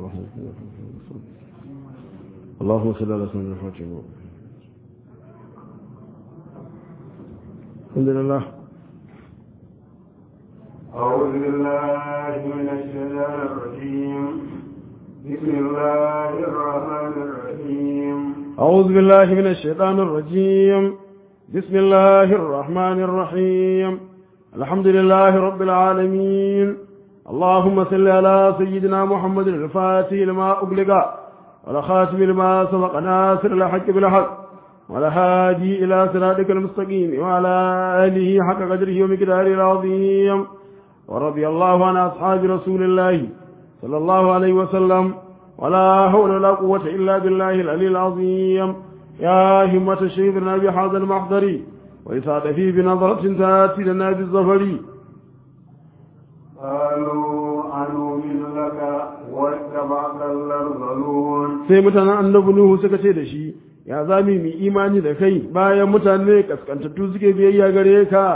اللهم صل على سيدنا الفاتح الحمد لله أعوذ بالله من الشيطان الرجيم بسم الله الرحمن الرحيم أعوذ بالله من الشيطان الرجيم بسم الله الرحمن الرحيم الحمد لله رب العالمين اللهم صل على سيدنا محمد الفاتح لما أغلق والخاتم لما سبق ناصر الحق بالحق والهادي إلى صراطك المستقيم وعلى آله حق قدره ومقداره العظيم ورضي الله عن أصحاب رسول الله صلى الله عليه وسلم ولا حول ولا قوة إلا بالله العلي العظيم يا همة شيخنا بهذا المحضر وإسعد فيه بنظرة تأتي لنا بالظفر قالوا أنؤمن لك واتبعك الأرذلون sai mutanen annabi Nuhu suka ce da shi ya zami mu imani da kai bayan mutane kaskantattu suke biyayya gare ka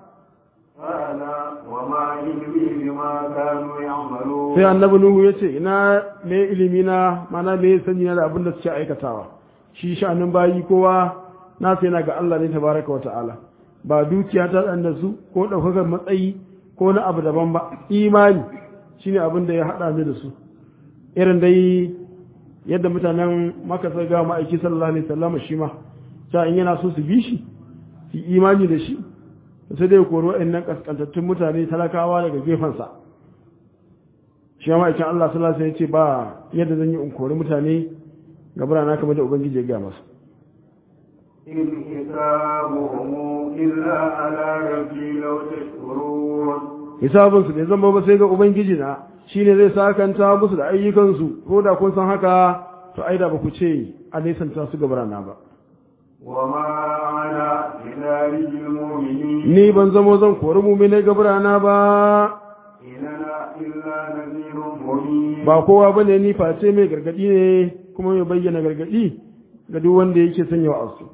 قال وما علمي بما كانوا يعملون sai annabi Nuhu ya ce ina me ilimi na mana me sani na da abin da suke aikatawa shi sha'anin bayi kowa na sai na ga Allah ne tabaraka wa ta'ala ba dukiya ta dan da su ko daukakar matsayi ko na abu daban ba imani shine abin da ya hada ni da su irin dai yadda mutanen maka sai ga ma'aiki sallallahu alaihi wasallam shi ma ta in yana so su bi shi su imani da shi sai dai koro wa'annan kaskantattun mutane talakawa daga gefensa shi ma ma'aikin Allah sallallahu alaihi wasallam ya ce ba yadda zan yi in kori mutane ga birana kamar da ubangiji ya ga masa إن حسابهم إلا على ربي لو تشكرون hisabinsu bai zama ba sai ga ubangiji na shine zai sakanta musu da ayyukansu ko da kun san haka to ai da ba ku ce a nesanta su ga birana ba وما أنا بذلك المؤمنين ni ban zamo zan kori muminai ga birana ba إن أنا إلا نذير مبين ba kowa bane ni face mai gargadi ne kuma mai bayyana gargadi ga duk wanda yake sanya wa'azu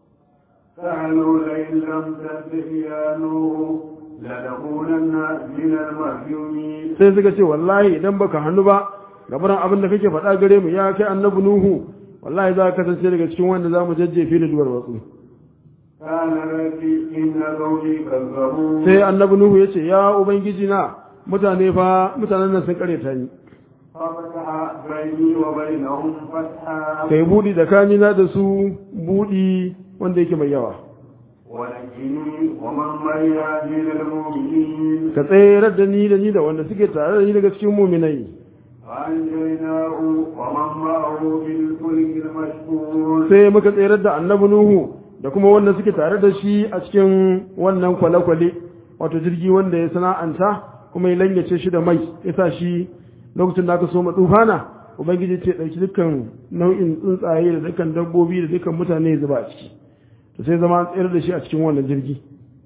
قالوا لئن لم تنته يا نوح لنكونن من المرجومين sai suka ce wallahi idan baka hannu ba gabaran abin da kake faɗa gare mu ya kai annabi nuhu wallahi za ka kasance daga cikin wanda za mu jajjefe da duwar watsu قال ربي إن قومي كذبون sai annabi nuhu ya ce ya ubangiji na mutane fa mutanen nan sun kare ta ni ففتح بيني وبينهم فتحا kai budi tsakanina da su budi wanda yake mai yawa ونجني ومن معي من المؤمنين ka tsayar da ni da ni da wanda suke tare da ni daga cikin muminai فأنجيناه ومن معه بالفلك المشحون sai muka tsayar da annabi nuhu da kuma wanda suke tare da shi a cikin wannan kwale-kwale wato jirgi wanda ya sana'anta kuma ya lanyace shi da mai ya sa shi lokacin da aka so tufana ubangiji ce ɗauki dukkan nau'in tsuntsaye da dukkan dabbobi da dukkan mutane ya zuba a ciki to sai zama an tsayar da shi a cikin wannan jirgi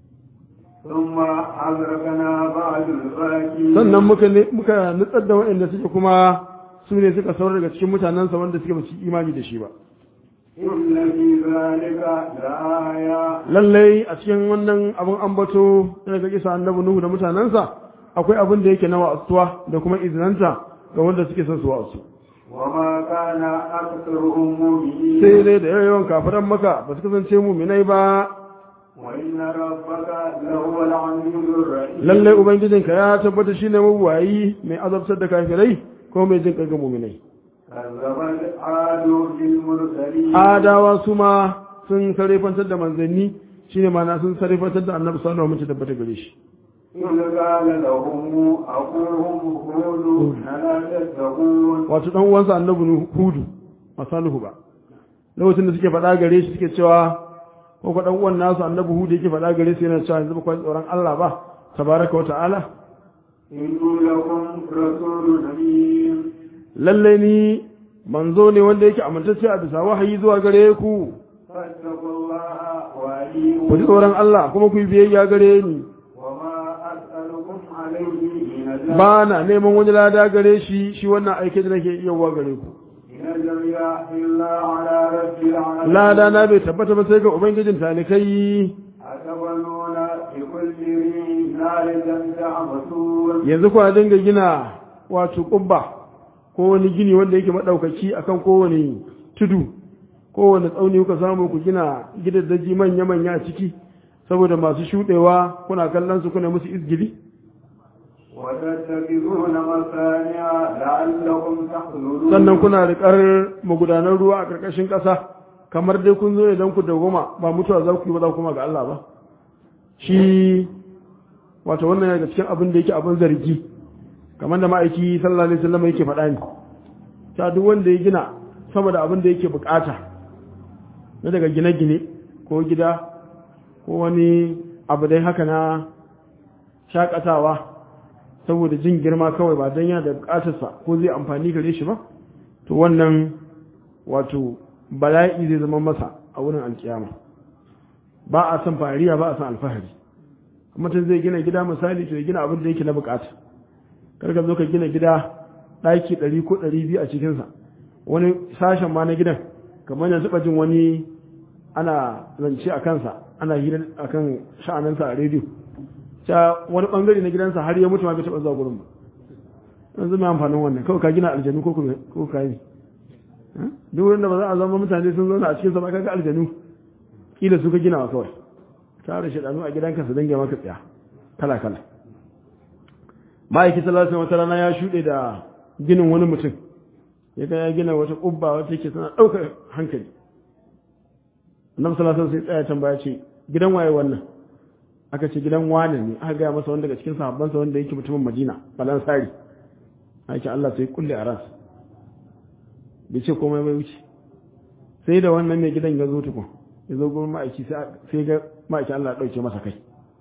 ثم أغرقنا بعد الباقين sannan muka ne muka nutsar da waɗanda suke kuma su ne suka saurar daga cikin mutanensa wanda suke ba su yi imani da shi ba إن في ذلك لآية lallai a cikin wannan abin ambato daga kisa annabi nuhu da mutanensa akwai abin da yake na wa'astuwa da kuma izinanta ga wanda suke son su wa'asu وما كان أكثرهم مؤمنين sai dai da yawan kafiran maka ba su kasance muminai ba وإن ربك لهو العزيز الرحيم lallai ubangijinka ya tabbata shine mabuwayi mai azabtar da kafirai ko mai jin ƙarƙar muminai كذبت عاد بالمرسلين adawa su ma sun sarrafantar da manzanni shine ma'ana sun sarrafantar da annabi sallallahu alaihi wasallam tabbata gare shi إذ قال لهم أخوهم هود ألا تتقون wato dan uwansa annabi Nu- hudu ba salihu ba lokacin da suke faɗa gare shi suke cewa ko ko dan uwan nasu annabi hudu yake faɗa gare su yana cewa yanzu ba ku ji tsoron Allah ba tabaraka wa ta'ala إني لكم رسول أمين lalle ni manzo ne wanda yake amintacce a bisa wahayi zuwa gare ku فاتقوا الله ku ji وأطيعون tsoron Allah kuma ku yi biyayya gare ni وما أسألكم عليه من أجر ba na neman wani lada gare shi shi wannan aike da nake yawa gare ku إن أجري إلا على رب العالمين lada na bai tabbata ba sai ga ubangijin talikai أتبنون بكل ريح نارا تعبثون yanzu kuna dinga gina wato kubba ko wani gini wanda yake madaukaki akan kowane tudu kowane tsauni kuka samu ku gina gidaddaji manya-manya a ciki saboda masu shuɗewa kuna kallon su kuna musu izgili وتتخذون مصانع لعلكم تخلدون sannan kuna riƙar magudanar ruwa a ƙarƙashin ƙasa kamar dai kun zo idan ku dawoma ba mutuwa za ku yi ba za ku kuma ga Allah ba shi wato wannan daga cikin abin da yake abin zargi kamar da ma'aiki sallallahu alaihi wasallam yake faɗa ne ta duk wanda ya gina sama da abin da yake bukata na daga gine-gine ko gida ko wani abu dai haka na shakatawa saboda jin girma kawai ba don yana da bukatarsa ko zai amfani gare shi ba to wannan wato bala'i zai zama masa a wurin alkiyama ba a son fariya ba a son alfahari mutum zai gina gida misali to ya gina abin da yake na bukata kar ka zo ka gina gida ɗaki ɗari ko ɗari biyu a cikinsa wani sashen ma na gidan kamar yanzu jin wani ana zance a kansa ana hira a kan sha'aninsa a rediyo ta wani ɓangare na gidansa har ya mutu ma bai taɓa zuwa gurin ba yanzu mai amfanin wannan kawai ka gina aljanu ko ko ka yi duk wurin da ba za a zama mutane sun zauna a cikin sa ba kaga aljanu kila su ka gina wa kawai tare shaɗanu a gidanka su dange maka tsaya kala kala ma'aikin sallallahu alaihi wasallam ya shuɗe da ginin wani mutum ya ga ya gina wata ƙubba wata yake tana ɗaukar hankali annabi sallallahu alaihi wasallam sai tsaya tambaya ce gidan waye wannan aka ce gidan wane ne aka gaya masa wanda daga cikin sahabbansa wanda yake mutumin Madina balansari ake Allah sai kulle a ras bai ce komai bai wuce sai da wannan mai gidan ya zo tukun ya zo gurin ma'aiki sai ga ma'aiki Allah ya ɗauke masa kai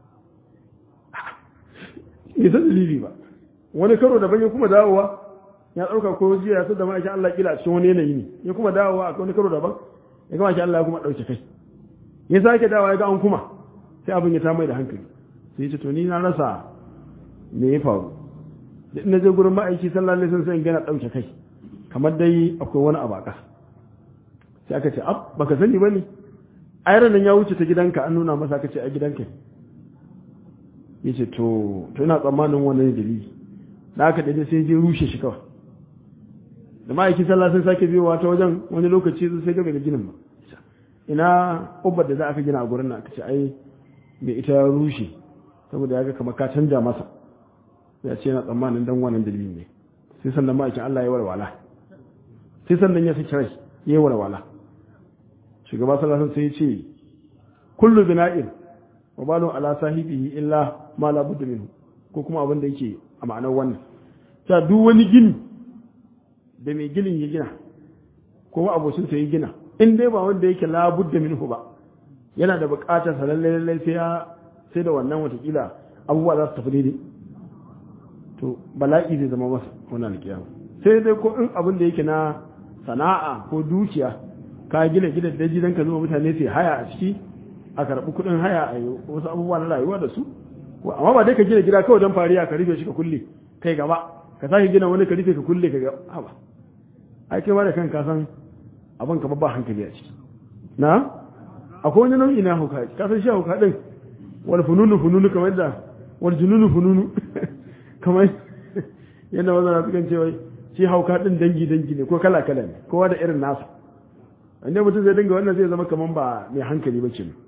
bai san dalili ba wani karo daban ya kuma dawowa ya ɗauka ko jiya ya da ma'aikin Allah kila a cikin wani yanayi ne ya kuma dawowa a wani karo daban ya ga ma'aikin Allah ya kuma ɗauke kai ya sake dawowa ya ga an kuma sai abin ya ta mai da hankali sai ya ce to ni na rasa me ya faru da ina je gurin ma'aiki sallallahu alaihi wasallam sai in gana ɗauke kai kamar dai akwai wani abu a ƙasa sai aka ce ab baka sani bane ayran nan ya wuce ta gidanka an nuna masa aka ce a gidanka ya ce to to ina tsammanin wannan dalili da aka daidai sai je rushe shi kawai da ma'aikin sallah sun sake biyowa ta wajen wani lokaci sai ga daga ginin ba ina ubbar da za aka gina a gurin nan aka ce ai bai ita ya rushe saboda ya ga kamar ka canja masa ya ce yana tsammanin dan wannan dalilin ne sai sannan ma'aikin Allah ya warwala sai sannan ya saki rai ya warwala shugaba sallallahu alaihi sai ya ce kullu bina'in wa balu ala sahibihi illa ma la budda minhu ko kuma abin da yake a ma'anar wannan ta duk wani gini da mai ginin ya gina ko abocin sa ya gina in dai ba wanda yake la budda minhu ba yana da buƙatar sa lalle lalle sai ya sai da wannan watakila abubuwa za su tafi daidai to bala'i zai zama masa wannan alƙiyama sai dai ko in abin da yake na sana'a ko dukiya ka gina gidan daji dan ka zuba mutane sai haya a ciki a karɓi kuɗin haya a yi wasu abubuwa na rayuwa da su amma ba dai ka gina gida kawai don fariya ka rufe shi ka kulle kai gaba ka sake gina wani ka rufe ka kulle ka gaba ba ai kai ma da kanka san abin ka babba hankali a ciki na akwai wani nau'i na hauka ka san shi hauka din wal fununu fununu kamar da wal jununu fununu kamar yadda wanda na sukan cewa shi hauka din dangi dangi ne ko kala kala ne kowa da irin nasa inda mutum zai dinga wannan zai zama kamar ba mai hankali ba kenan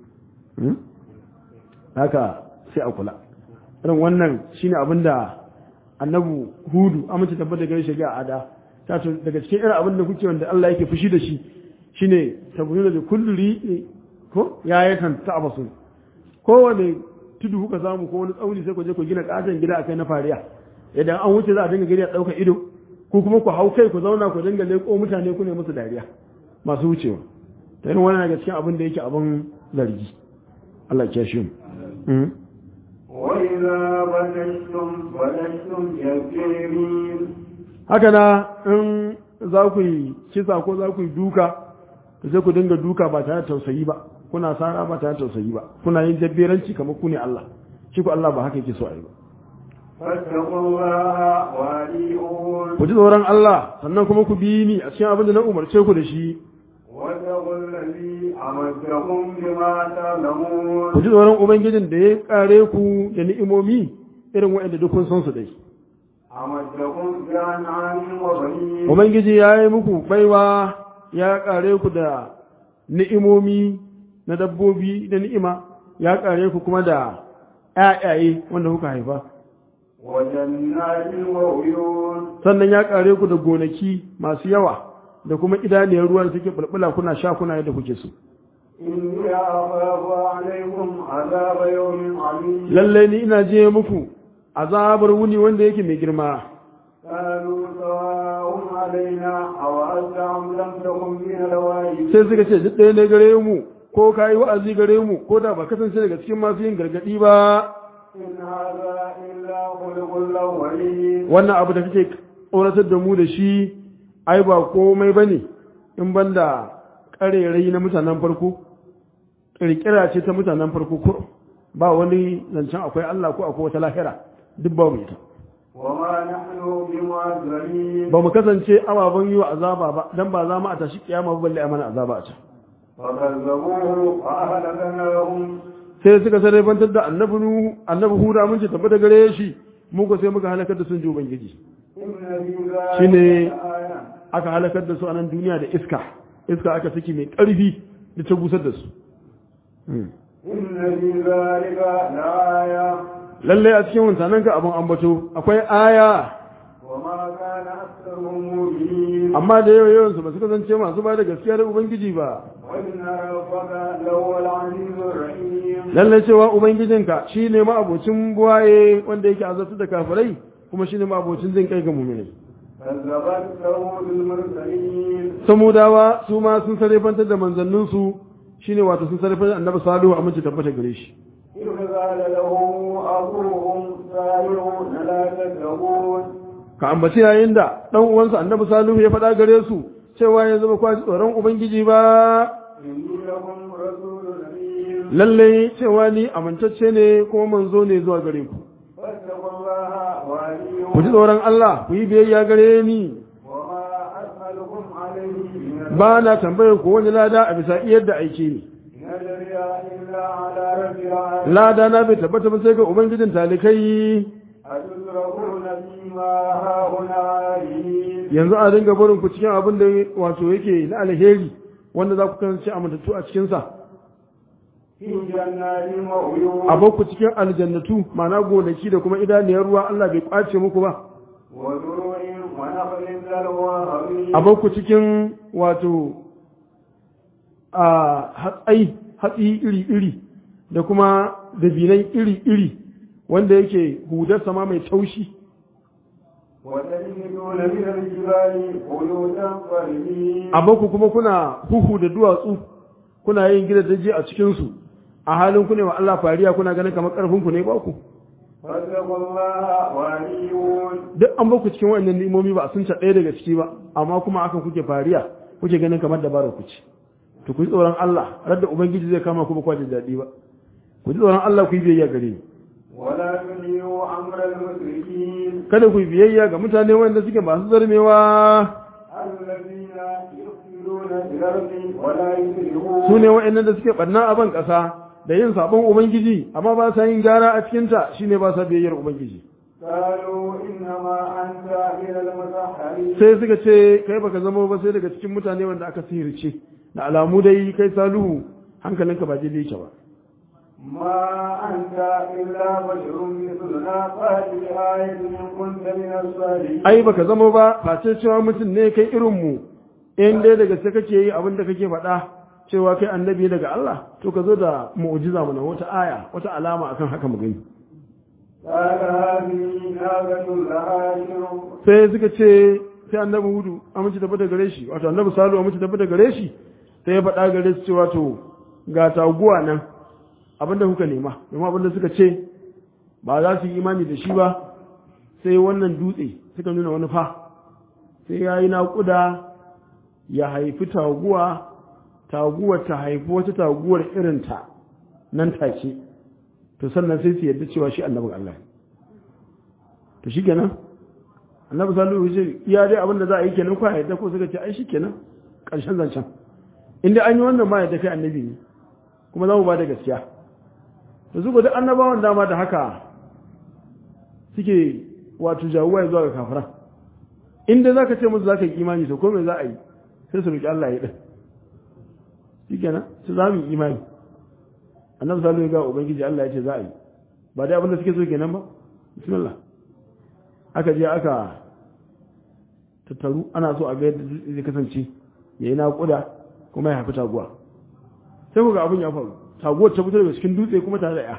haka sai a kula irin wannan shine abin da annabu hudu amince tabbata gare shi ga ada ta to daga cikin irin abin da kuke wanda Allah yake fushi da shi shine tabbunu da kullu ri ko ya yakan ta'abasu kowane tudu kuka samu ko wani tsauni sai ku je ku gina katon gida akai na fariya idan an wuce za a dinga gari a ɗaukar ido ko kuma ku hau kai ku zauna ku dinga leƙo mutane ku ne musu dariya masu wucewa ta irin wannan daga cikin abin da yake abin zargi Allah ya shi mu وإذا بلشتم بلشتم جبارين haka na in za ku yi kisa ko za ku yi duka to sai ku dinga duka ba tare da tausayi ba kuna sara ba tare da tausayi ba kuna yin jabberanci kamar ku ne Allah shi ku Allah ba haka yake so a yi ba فاتقوا الله وأطيعون ku ji tsoron Allah sannan kuma ku bi ni a cikin abin da na umarce ku da shi واتقوا الذي أمدكم بما تعلمون ku ji tsoron ubangijin da ya kare ku da ni'imomi irin waɗanda duk kun san su dai أمدكم بأنعام وبنين ubangiji ya yi muku baiwa ya kare ku da ni'imomi na dabbobi da ni'ima ya kare ku kuma da ƴaƴaye wanda kuka haifa وجنات وعيون sannan ya kare ku da gonaki masu yawa da kuma idaniyar ruwa da suke bulbula kuna sha kuna yadda kuke so إني أخاف عليكم عذاب يوم عظيم lallai ni ina je muku azabar wuni wanda yake mai girma قالوا سواء علينا أوعزت أم لم تكن من الواجب sai suka ce duk ɗaya ne gare mu ko ka yi wa'azi gare mu ko da ba kasance daga cikin masu yin gargaɗi ba إن هذا إلا خلق الأولين wannan abu da kake tsoratar da mu da shi ai ba komai ba ne in banda ƙarerai na mutanen farko ƙirƙira ce ta mutanen farko ko ba wani zancen akwai Allah ko akwai wata lahira duk babu ita وما نحن بمعذبين ba mu kasance ababen yi wa azaba ba dan ba za mu a tashi kiyama ba balle a mana azaba a can فكذبوه فأهلكناهم sai suka sarrafantar da annabi Nuhu annabi Huda mun ce tabbata gare shi mu ko sai muka halakar da sun ji ubangiji إن في ذلك shine لآية aka halakar da su a nan duniya da iska iska aka saki mai ƙarfi da ta busar da su إن في ذلك لآية lallai a cikin wancanan ka abin ambato akwai aya وما كان أكثرهم مؤمنين amma da yawa yawan su ba su kasance masu ba da gaskiya da ubangiji ba وإن ربك لهو العزيز الرحيم lallai cewa ubangijinka shine ma abocin buwaye wanda yake azabtu da kafirai kuma shine ma abocin jin kai ga mu'minai كذبت ثمود المرسلين samudawa su ma sun sarrafantar da manzanninsu shine wato sun sarrafantar da annabi salihu a mace tabbata gare shi إذ قال لهم أخوهم صالح لا تتقون ka ambaci yayin da dan uwansa annabi salihu ya faɗa gare su cewa ya zama kwaji tsoron ubangiji ba إني لكم رسول أمين lalle cewa ni amintacce ne kuma manzo ne zuwa gare ku فاتقوا الله وأطيعون ku ji tsoron Allah ku yi biyayya gare ni وما أسألكم عليه من ba na tambayar ku wani lada a bisa iyar da aike ni إن أجري إلا على رب العالمين lada na bai tabbata ba sai ga ubangijin talikai أتدركون فيما هاهنا عالمين yanzu a dinga barin ku cikin abin da wato yake na alheri wanda za ku kasance amintattu a cikinsa في جنات وعيون a bar ku cikin aljannatu ma'ana gonaki da kuma idaniyar ruwa Allah bai kwace muku ba وزروع ونخل ذلوى a bar ku cikin wato a hatsai hatsi iri-iri da kuma dabinai iri-iri wanda yake hudar sama mai taushi وتجدون من الجبال بيوتا فرمين a bar ku kuma kuna huhu da duwatsu kuna yin gidaje a cikinsu a halin ku ne wa Allah fariya kuna ganin kamar karfin ku ne ba ku فاتقوا الله وأطيعون duk an baku cikin wannan ni'imomi ba a sun ɗaya daga ciki ba amma kuma akan kuke fariya kuke ganin kamar dabarar ku ce to ku ji tsoron Allah radda ubangiji zai kama ku ba kwa da daɗi ba ku ji tsoron Allah ku yi biyayya gare ni ولا تطيعوا أمر المشركين kada ku yi biyayya ga mutane wanda suke masu zarmewa الذين يفسدون في الأرض ولا يصلحون su ne wa'annan da suke ɓanna a ban ƙasa da yin sabon ubangiji amma ba sa yin gyara a cikinta shine ba sa biyayyar ubangiji قالوا إنما أنت من المسحرين sai suka ce kai baka zama ba sai daga cikin mutane wanda aka sihirce da alamu dai kai saluhu hankalinka ba daidai yake ba ما أنت إلا بشر مثلنا فأت بآية إن كنت من الصالحين ai baka zama ba face cewa mutum ne kai irin mu in dai daga sai kake yi abin da kake faɗa cewa kai annabi daga Allah to ka zo da mu'jiza mana wata aya wata alama akan haka mu gani قال هذه ناقة لها شرب sai suka ce sai annabi hudu amince tafi da gare shi wato annabi salu amince tafi da gare shi sai ya faɗa gare su cewa to ga taguwa nan abinda kuka nema domin abinda suka ce ba za su yi imani da shi ba sai wannan dutse suka nuna wani fa sai ya yi naƙuda ya haifi taguwa taguwar ta haifi wata taguwar irinta nan take to sannan sai su yarda cewa shi annabin Allah ne to shi kenan annabi sallallahu alaihi wasallam iya dai abin da za a yi kenan ko a yadda ko suka ce ai shi kenan ƙarshen zancen inda an yi wannan ma yadda kai annabi ne kuma za mu ba da gaskiya da su duk annabawan dama da haka suke wato jawuwa zuwa ga kafiran inda zaka ce musu zaka yi imani to ko me za a yi sai su roki Allah ya din shikenan su za mu yi imani annabi sallallahu alaihi wasallam ubangiji Allah ya ce za a yi ba dai abin da suke so kenan ba bismillah aka je aka tattaru ana so a ga yadda zai kasance yayi naƙuda kuma ya haifi taguwa sai ku ga abin ya faru taguwar ta fito daga cikin dutse kuma tare da ya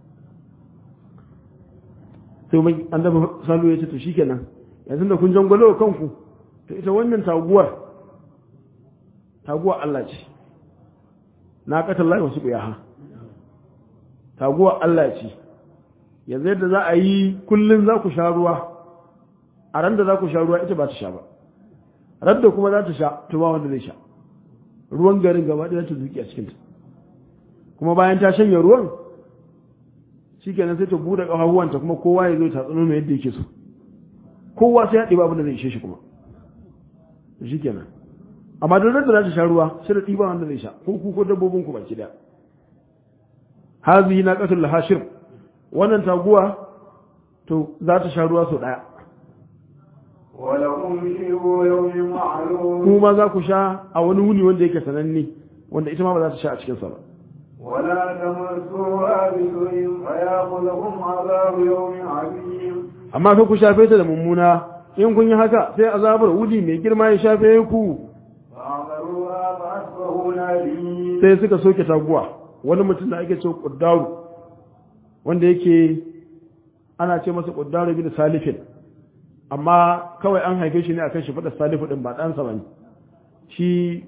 sai mai an dafa salu ya ce to shikenan yanzu da kun jangwalo kanku to ita wannan taguwar taguwar Allah ce na katar lai wasu ha taguwar Allah ce yanzu yadda za a yi kullum za ku sha ruwa a ran da za ku sha ruwa ita ba ta sha ba ran da kuma za ta sha to ba wanda zai sha ruwan garin gaba ɗaya ta zuki a cikinta kuma bayan ta shanye ruwan shi kenan sai ta buɗe ƙafafuwanta kuma kowa ya zo ta tsano mai yadda yake so kowa sai ya ɗiba abin da zai ishe shi kuma shi kenan amma don da za ta sha ruwa sai da ɗiba wanda zai sha ko ku ko dabbobin ku baki ɗaya hazihi na ƙasul hashir wannan taguwa to za ta sha ruwa sau ɗaya ولكم شرب يوم معلوم kuma za ku sha a wani wuni wanda yake sananne wanda ita ma ba za ta sha a cikinsa ba ولا تمسوها بسوء فياخذكم عذاب يوم عظيم amma kai ku shafe ta da mummuna in kun yi haka sai azabar wuni mai girma ya shafe ku فعقروها فأصبحوا نادمين sai suka soke taguwa wani mutum da ake cewa kuddaru wanda yake ana ce masa kuddaru bin salifin amma kawai an haife shi ne akan shi fada salifu din ba ɗansa bane shi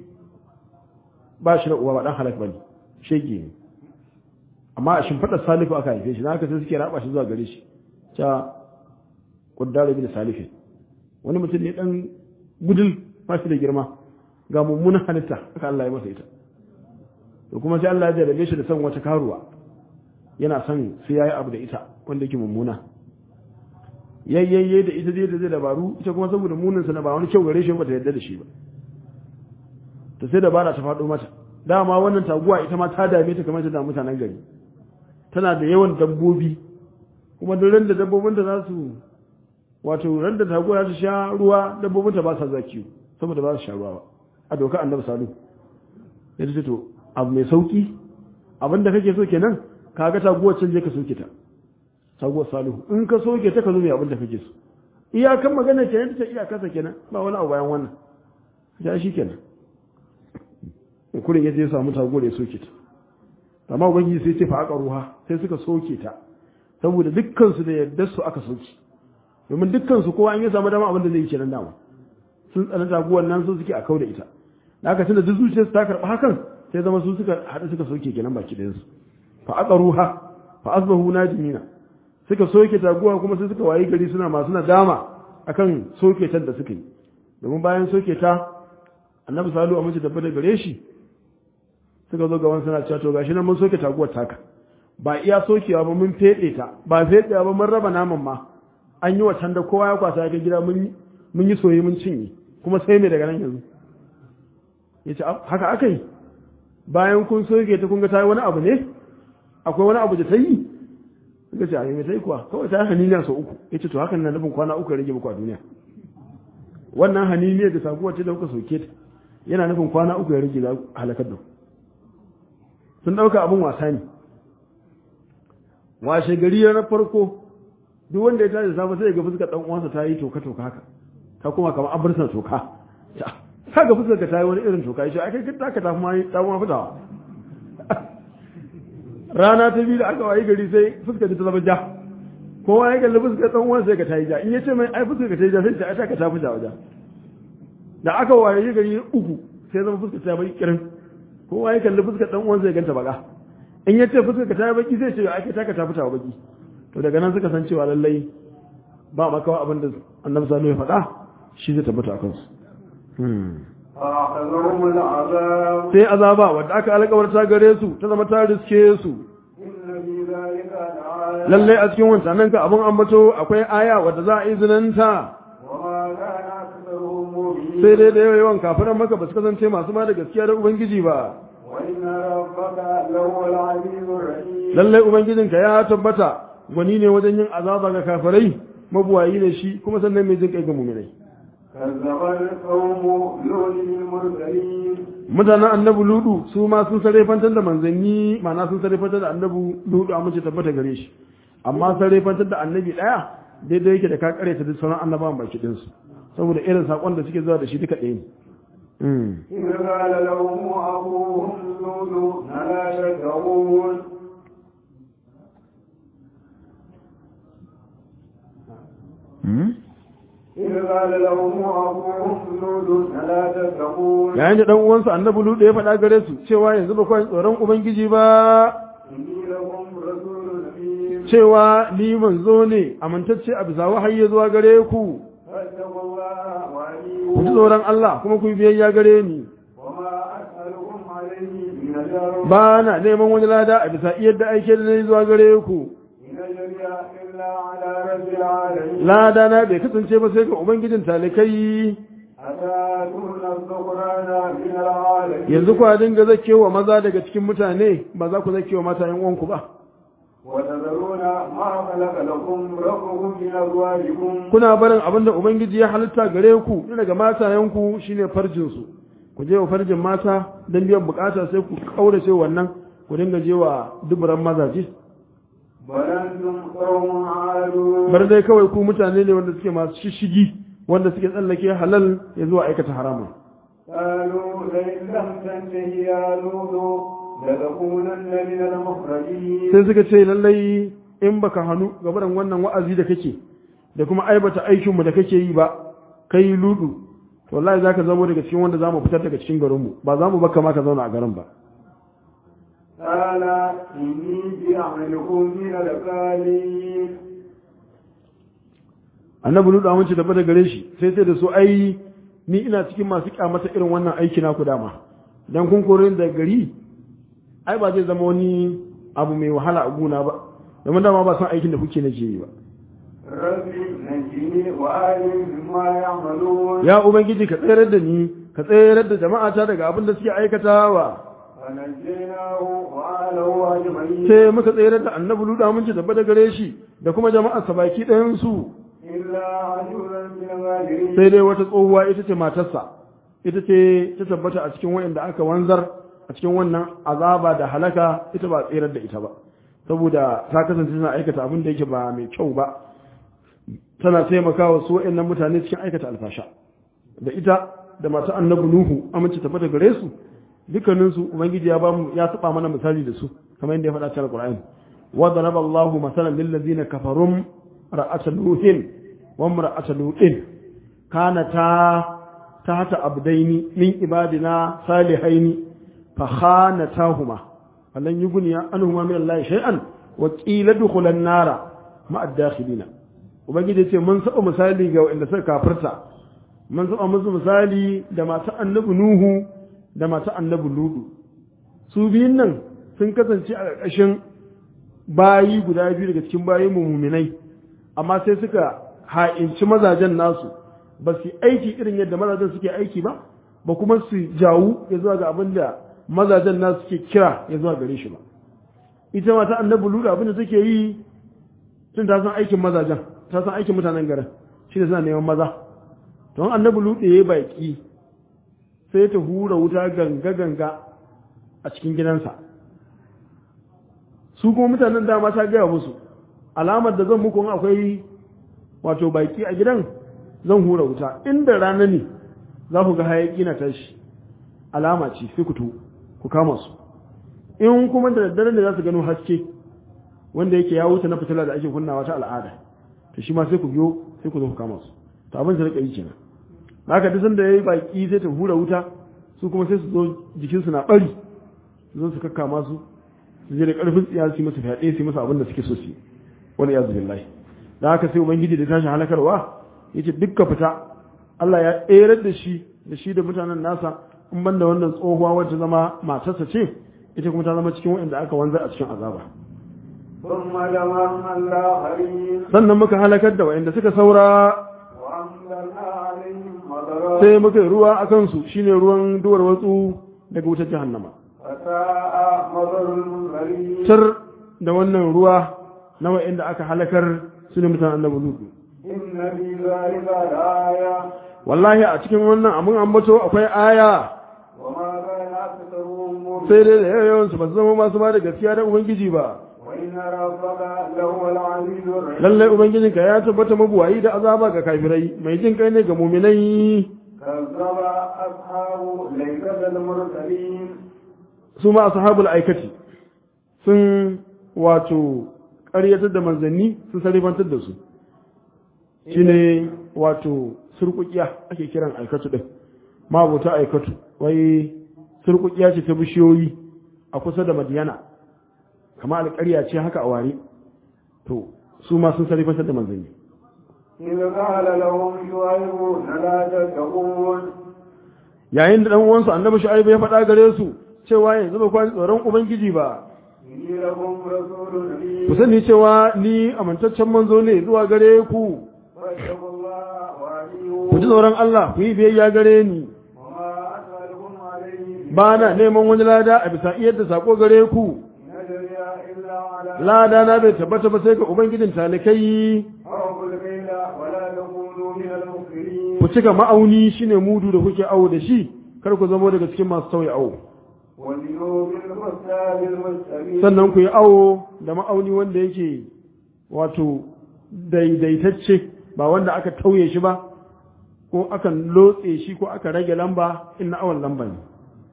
ba shi da uwa ba dan halak bane shege ne amma a shimfiɗar salifu aka haife shi na haka sai suke raba shi zuwa gare shi ta kuddaru bin salifin wani mutum ne dan gudul ba shi da girma ga mummunan halitta aka Allah ya masa ita to kuma sai Allah ya jarabe shi da son wata karuwa yana son sai yayi abu da ita wanda yake mummuna yayyayye da ita zai da zai dabaru ita kuma saboda munin sa na ba wani kyau gare shi ba ta yarda da shi ba to sai dabara ta faɗo mata dama wannan taguwa ita ma ta dame ta kamar ta da mutanen gari tana da yawan dabbobi kuma duk ran da dabbobin da za su wato ran da taguwa za ta sha ruwa dabbobin ta ba sa zakiyo saboda ba su sha ruwa ba a doka annabi salu ya ce to abu mai sauki abinda kake so kenan kaga taguwar can je ka soke ta taguwar salihu in ka soke ta ka zo mai abinda kake so iyakan magana kenan ta iyakansa kenan ba wani abu bayan wannan ya shi kenan kurin yaje ya samu taguwar ya soke ta amma ubangiji sai ce fa aka ruha sai suka soke ta saboda dukkan su da yadda su aka soke domin dukkan su kowa an yi samu dama abin da zai yi kenan dama sun tsana taguwar nan su suke a kau da ita da aka tunda duk zuciyarsu ta karɓi hakan sai zama su suka haɗu suka soke kenan baki ɗayan su fa aka ruha fa asbahu najimina suka soke taguwa kuma sai suka wayi gari suna masu nadama akan soke ta da suka yi domin bayan soke ta annabi salu a mace da bada gare shi suka zo gaban suna cewa to gashi nan mun soke taguwar taka ba iya sokewa ba mun fede ta ba fedewa ba mun raba naman ma an yi wa da kowa ya kwasa ya gida mun mun yi soye mun cinye kuma sai me daga nan yanzu ya ce haka aka yi bayan kun soke ta kun ga ta yi wani abu ne akwai wani abu da ta yi suka ce a yi mai ta yi kuwa kawai ta yi haniniya sau uku ya ce to hakan na nufin kwana uku ya rage muku a duniya wannan haniniya da sabuwar ce da kuka soke ta yana nufin kwana uku ya rage za halakar da sun ɗauka abin wasa ne washe gari na farko duk wanda ya tashi da safe sai ya ga fuskar ɗan uwansa ta yi toka toka haka ta kuma kamar abarsa toka ta ga fuskar ka ta yi wani irin toka ya ce ai kai ta ka ta ma fitawa rana ta biyu da aka wayi gari sai fuskar ta zama ja kowa ya kalli fuskar dan uwan sai ka ta yi ja in ya ce mai ai fuskar ka ta yi ja sai ta ai ka ta fi ja da aka wayi gari uku sai zama fuskar ta bai kirin kowa ya kalli fuskar dan uwan sai ganta baka in ya ce fuskar ka ta yi baki sai ce ai ta ka ta fita baki to daga nan suka san cewa lallai ba makawa abin da annabi sallallahu ya faɗa shi zai tabbata a kansu فأخذهم العذاب sai azaba wadda aka alƙawarta gare su ta zama ta riske su إن في ذلك لآية lallai a cikin wancan nan ka abin ambato akwai aya wadda za a yi zinanta وما كان أكثرهم مؤمنين sai dai da yawan kafiran maka ba su kasance masu ba da gaskiya da ubangiji ba وإن ربك لهو العزيز الرحيم lallai ubangijinka ya tabbata gwani ne wajen yin azaba ga kafirai mabuwayi ne shi kuma sannan mai jin kai ga mu'minai كذب القوم لوط المرسلين mutanen annabi ludu su ma sun sarrafantar da manzanni ma'ana sun sarrafantar da annabi ludu amince tabbata gare shi amma sarrafantar da annabi daya daidai yake da ka kare ta duk sauran annabawan baki din su saboda irin sakon da suke zuwa da shi duka ɗaya ne Mm. إذ قال لهم أبوهم لوط ألا تتقون إذ قال لهم أبوهم لوط ألا تتقون yayin da dan uwansa annabi ludu ya faɗa gare su cewa yanzu ba kawai tsoron ubangiji ba إني لكم رسول أمين cewa ni manzo ne amintacce a bisa wahayi zuwa gare ku فاتقوا الله ku ji وأطيعون tsoron Allah kuma ku yi biyayya gare ni وما أسألكم عليه من أجر ba na neman wani lada a bisa iya da aike da nayi zuwa gare ku إن أجري إلا على رب العالمين lada na bai kasance ba sai ga ubangijin talikai أتاتون الذكران من العالمين yanzu ku dinga zakewa maza daga cikin mutane ba za ku zakewa mata yan uwanku ba وتذرون ما خلق لكم ربكم من أزواجكم kuna barin abin da ubangiji ya halitta gare ku ni daga matayenku shine farjin su ku je wa farjin mata don biyan bukata sai ku kaurace wannan ku dinga je wa duburan mazaje بل أنتم قوم عادون bar dai kawai ku mutane ne wanda suke masu shishigi wanda suke tsallake halal ya zuwa aikata haramun قالوا لئن لم تنته يا لوط لتكونن من المخرجين sai suka ce lallai in baka hannu gabaran wannan wa'azi da kake da kuma aibata aikinmu da kake yi ba kai ludu to wallahi zaka zama daga cikin wanda zamu fitar daga cikin garinmu ba za mu baka ma ka zauna a garin ba قال إني بعملكم من القالين annabi ludu amince tafi da gare shi sai sai da su ai ni ina cikin masu kyamata irin wannan aiki na ku dama dan kun kore ni daga gari ai ba zai zama wani abu mai wahala a guna ba domin dama ba san aikin da kuke nake yi ba ربي نجني وآلي مما يعملون ya ubangiji ka tsayar da ni ka tsayar da jama'ata daga abin da suke aikatawa فنجيناه وآله أجمعين sai muka tsayar da annabi ludu amince tafi da gare shi da kuma jama'arsa baki ɗayan su إلا عجوزا من الغابرين sai dai wata tsohuwa ita ce matarsa ita ce ta tabbata a cikin wa'inda aka wanzar a cikin wannan azaba da halaka ita ba tsirar da ita ba saboda ta kasance tana aikata abin da yake ba mai kyau ba tana taimakawa su wa'annan mutane cikin aikata alfasha da ita da masu annabi nuhu amince tabbata gare su dukkanin su ubangiji ya bamu ya saba mana misali da su kamar yadda ya faɗa cikin alqur'ani wa daraba Allahu masalan lil ladzina kafarum ra'at nuhin wa imra'at lutin kanata tahta abdaini min ibadina salihaini fa khanatahuma falan yughniya anhuma min Allah shay'an wa qila dukhulan nara ma'a dakhilina ubangiji ce mun saba misali ga wanda suka kafirta mun saba musu misali da masu annabi nuhu da masu annabi ludu su biyun nan sun kasance a ƙarƙashin bayi guda biyu daga cikin bayi muminai amma sai suka ha'inci mazajen nasu ba su aiki irin yadda mazajen suke aiki ba ba kuma su jawu ya zuwa ga abin da mazajen nasu suke kira ya zuwa gare shi ba ita mata annabi ludu abin da suke yi tun ta san aikin mazajen ta san aikin mutanen garin shi ne suna neman maza don annabi ludu ya yi baki sai ta hura wuta ganga ganga a cikin gidansa su kuma mutanen dama ta gaya musu alamar da zan muku in akwai wato baki a gidan zan hura wuta inda rana ne za ku ga hayaki na tashi alama ce sai ku tu ku kama su in kuma da daddare ne za su gano haske wanda yake ya wuce na fitila da ake kunnawa ta al'ada to shi ma sai ku biyo sai ku zo ku kama su to abin da rika yi kenan haka duk sanda yayi baki sai ta hura wuta su kuma sai su zo jikinsu na bari su zo su kakkama su su je da karfin tsiya su yi masa fyaɗe su yi masa abin da suke so su yi wani yazu billahi da haka sai ubangiji da tashin halakarwa yace dukka fita Allah ya tserar da shi da shi da mutanen nasa in ban da wannan tsohuwa wacce zama matarsa ce ita kuma ta zama cikin wanda aka wanzar a cikin azaba ثم دمرنا الآخرين sannan muka halakar da wa'anda suka saura وأنزلنا عليهم مطرا sai muka yi ruwa a kansu shine ruwan duwar watsu daga wutar jahannama فساء مطر المنذرين tar da wannan ruwa na wa'anda aka halakar su ne mutanen annabi lutu إن في ذلك لآية wallahi a cikin wannan abun ambato akwai aya وما كان أكثرهم مؤمنين sai dai da yawan su ba su zama masu ba da gaskiya da ubangiji ba وإن ربك لهو العزيز الرحيم lallai ubangijinka ya tabbata mabuwayi da azaba ga kafirai mai jin kai ne ga muminai كذب أصحاب ليلة المرسلين su ma ashabul aikati sun wato ƙaryatar da manzanni sun sarifantar da su shine wato surkukiya ake kiran aikatu din mabuta aikatu wai surkukiya ce ta bishiyoyi a kusa da madiyana kama alƙarya ce haka a ware to su ma sun sarifantar da manzanni إذ قال لهم شعيب لا تتقون yayin da dan uwansu annabi shu'aibu ya faɗa gare su cewa yanzu ba kwani tsoron ubangiji ba إني لكم رسول أمين ku sani cewa ni amintaccen manzo ne zuwa gare ku فاتقوا الله ku ji وأطيعون tsoron Allah ku yi biyayya gare ni وما أسألكم عليه ba na neman wani lada a bisa iyar da sako gare ku إن أجري إلا على lada na bai tabbata ba sai ga ubangijin talikai أوفوا الكيل ولا تكونوا من المكثرين ku cika ma'auni shine mudu da kuke awo da shi kar ku zamo daga cikin masu sauya awo وزنوا بالمكتاب المستقيم sannan ku yi awo da ma'auni wanda yake wato daidaitacce ba wanda aka tauye shi ba ko aka lotse shi ko aka rage lamba in na awon lamba ne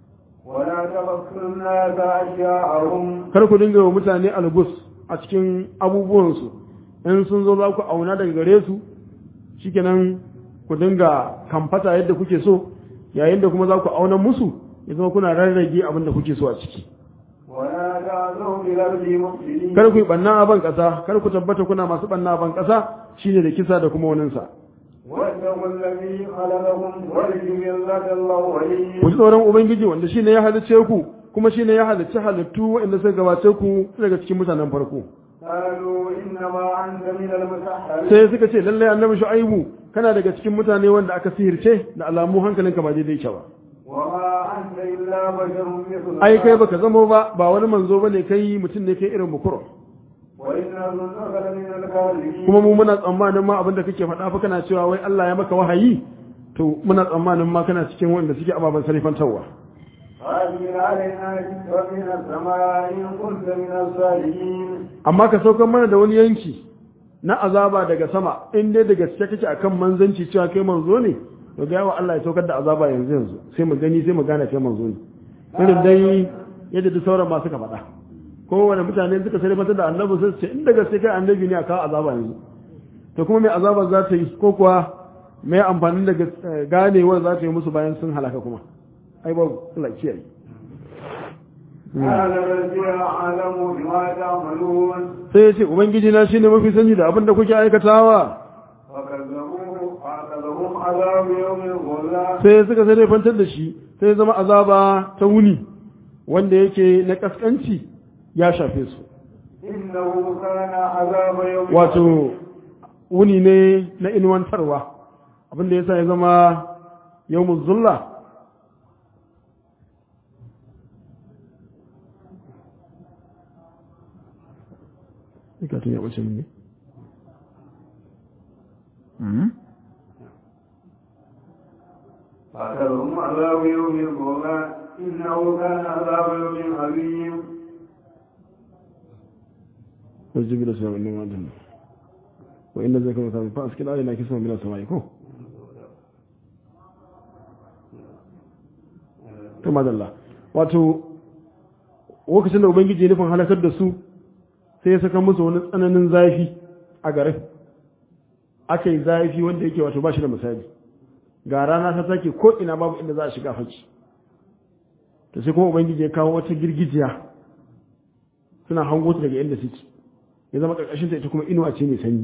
ولا تبخسوا الناس أشياءهم kar ku dinga wa mutane algus a cikin abubuwansu in sun zo za ku auna daga gare su shikenan ku dinga kamfata yadda kuke so yayin da kuma za ku auna musu ya zama kuna rarrage abin da kuke so a ciki ولا تعثوا في الأرض مفسدين kar ku yi banna a ban ƙasa kar ku tabbata kuna masu banna a ban ƙasa shine da kisa da kuma waninsa واتقوا الذي خلقكم والجبلة الأولين ku ji tsoron ubangiji wanda shine ya halicce ku kuma shine ya halicci halittu waɗanda suka gabace ku daga cikin mutanen farko قالوا إنما أنت من المسحرين sai suka ce lallai annabi shu'aibu kana daga cikin mutane wanda aka sihirce da alamu hankalinka ba daidai ke ba وما أنت إلا بشر مثلنا ai kai baka zamo ba ba wani manzo bane kai mutum ne kai irin bukuro وإن ظنك لمن الكاذبين kuma mu muna tsammanin ma abinda kake faɗa fa kana cewa wai Allah ya maka wahayi to muna tsammanin ma kana cikin wanda suke ababen sarifantarwa فأجل علينا ذكرا من السماء إن كنت من الصالحين amma ka saukar mana da wani yanki na azaba daga sama in dai da gaske kake akan manzanci cewa kai manzo ne to ga yawa Allah ya saukar da azaba yanzu yanzu sai mu gani sai mu gane kai manzo ne irin dai yadda duk sauran masu ka faɗa kowane mutane suka sai mata da annabi sai su ce in da gaske kai annabi ne a kawo azaba yanzu to kuma mai azaba za ta yi ko kuwa mai amfanin da ganewar za ta yi musu bayan sun halaka kuma ai babu Allah kiyaye قال الذي أعلم بما تعملون sai ya ce ubangiji na shine mafi sani da abin da kuke aikatawa فكذبوه فأخذهم عذاب يوم الظلام sai suka sai fantar da shi sai zama azaba ta wuni wanda yake na kaskanci ya shafe su إنه كان عذاب يوم wato wuni ne na inuwantarwa abinda yasa ya zama yawmuz zulla Ikatun ya ɓace min ne? فأخذهم عذاب يوم الظلام إنه كان عذاب يوم عظيم والجبل سلام إنما أدنى وإن ذلك مثلا فأسكن علينا كسما من السماء كو kama dalla wato lokacin da ubangiji ya nufin halakar da su sai ya saka musu wani tsananin zafi a garin aka yi zafi wanda yake wato ba shi da misali ga rana ta take ko ina babu inda za a shiga haki to sai kuma ubangiji ya kawo wata girgijiya suna hango ta daga inda suke ya zama karkashin ta ita kuma inuwa ce mai sanyi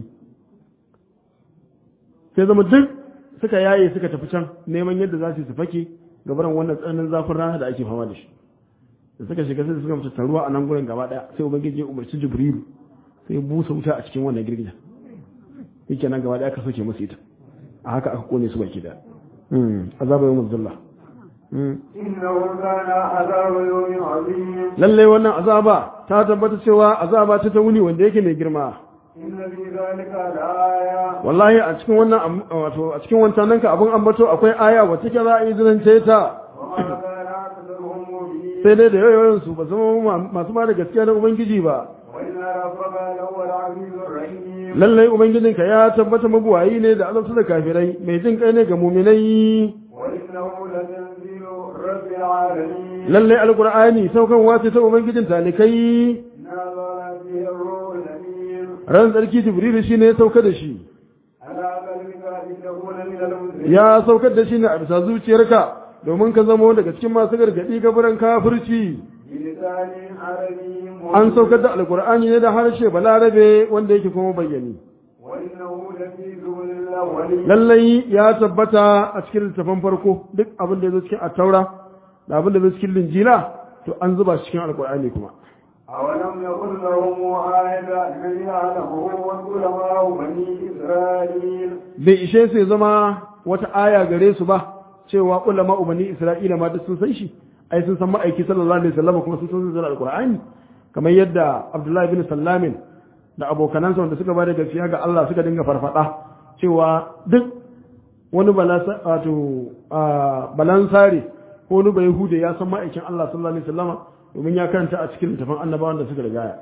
sai zama duk suka yaye suka tafi can neman yadda za su yi su fake gabaran wannan tsananin zafin rana da ake fama da shi da suka shiga sai suka mutu taruwa a nan gurin gaba daya sai ubangiji ya umarci jibrilu sai ya busa wuta a cikin wannan girgija yake nan gaba daya aka soke musu ita a haka aka kone su baki daya azaba yawmuz zulla إنه كان عذاب يوم عظيم lalle wannan azaba ta tabbata cewa azaba ta ta wuni wanda yake mai girma إن في ذلك لآية wallahi a cikin wannan am- wato a cikin wancan nan ka abun ambato akwai aya wacce ke za a yi zinance ta وما كان أكثرهم مؤمنين sai dai da yawan su ba zama ma- masu ma da gaskiya da ubangiji ba وإن ربك لهو العزيز الرحيم lallai ubangijinka ya tabbata mabuwayi ne da azabta da kafirai mai jin kai ne ga muminai وإنه لتنزيل رب العالمين lallai alqur'ani saukan wace ta ubangijin talikai نزل به الروح الأمين ran tsarki jibrilu shine ya sauka da shi على قلبك لتكون من المسلمين ya saukar da shi ne a bisa zuciyarka domin ka zama daga cikin masu gargadi gaburan kafirci بلسان عربي مبين. an saukar da alqur'ani ne da harshe balarabe wanda yake kuma bayyani وإنه لفي زبل الأولين lallai ya tabbata a cikin littafin farko duk abin da ya zo cikin attaura da abin da ya zo cikin linjila to an zuba shi cikin alqur'ani kuma أولم يكن لهم آية أن يعلمه وعلماء بني إسرائيل bai ishe su ya zama wata aya gare su ba cewa ulama ubani isra'ila ma duk sun san shi ai sun san ma'aiki sallallahu alaihi wasallam kuma sun san zuwa alqur'ani kamar yadda abdullahi bin sallamin da abokanansa wanda suka bada gaskiya ga Allah suka dinga farfada cewa duk wani balasa wato ah, balansare ko wani bai hude ya san ma'aikin Allah sallallahu alaihi wasallam domin ya karanta a cikin littafin annabawan da suka rigaya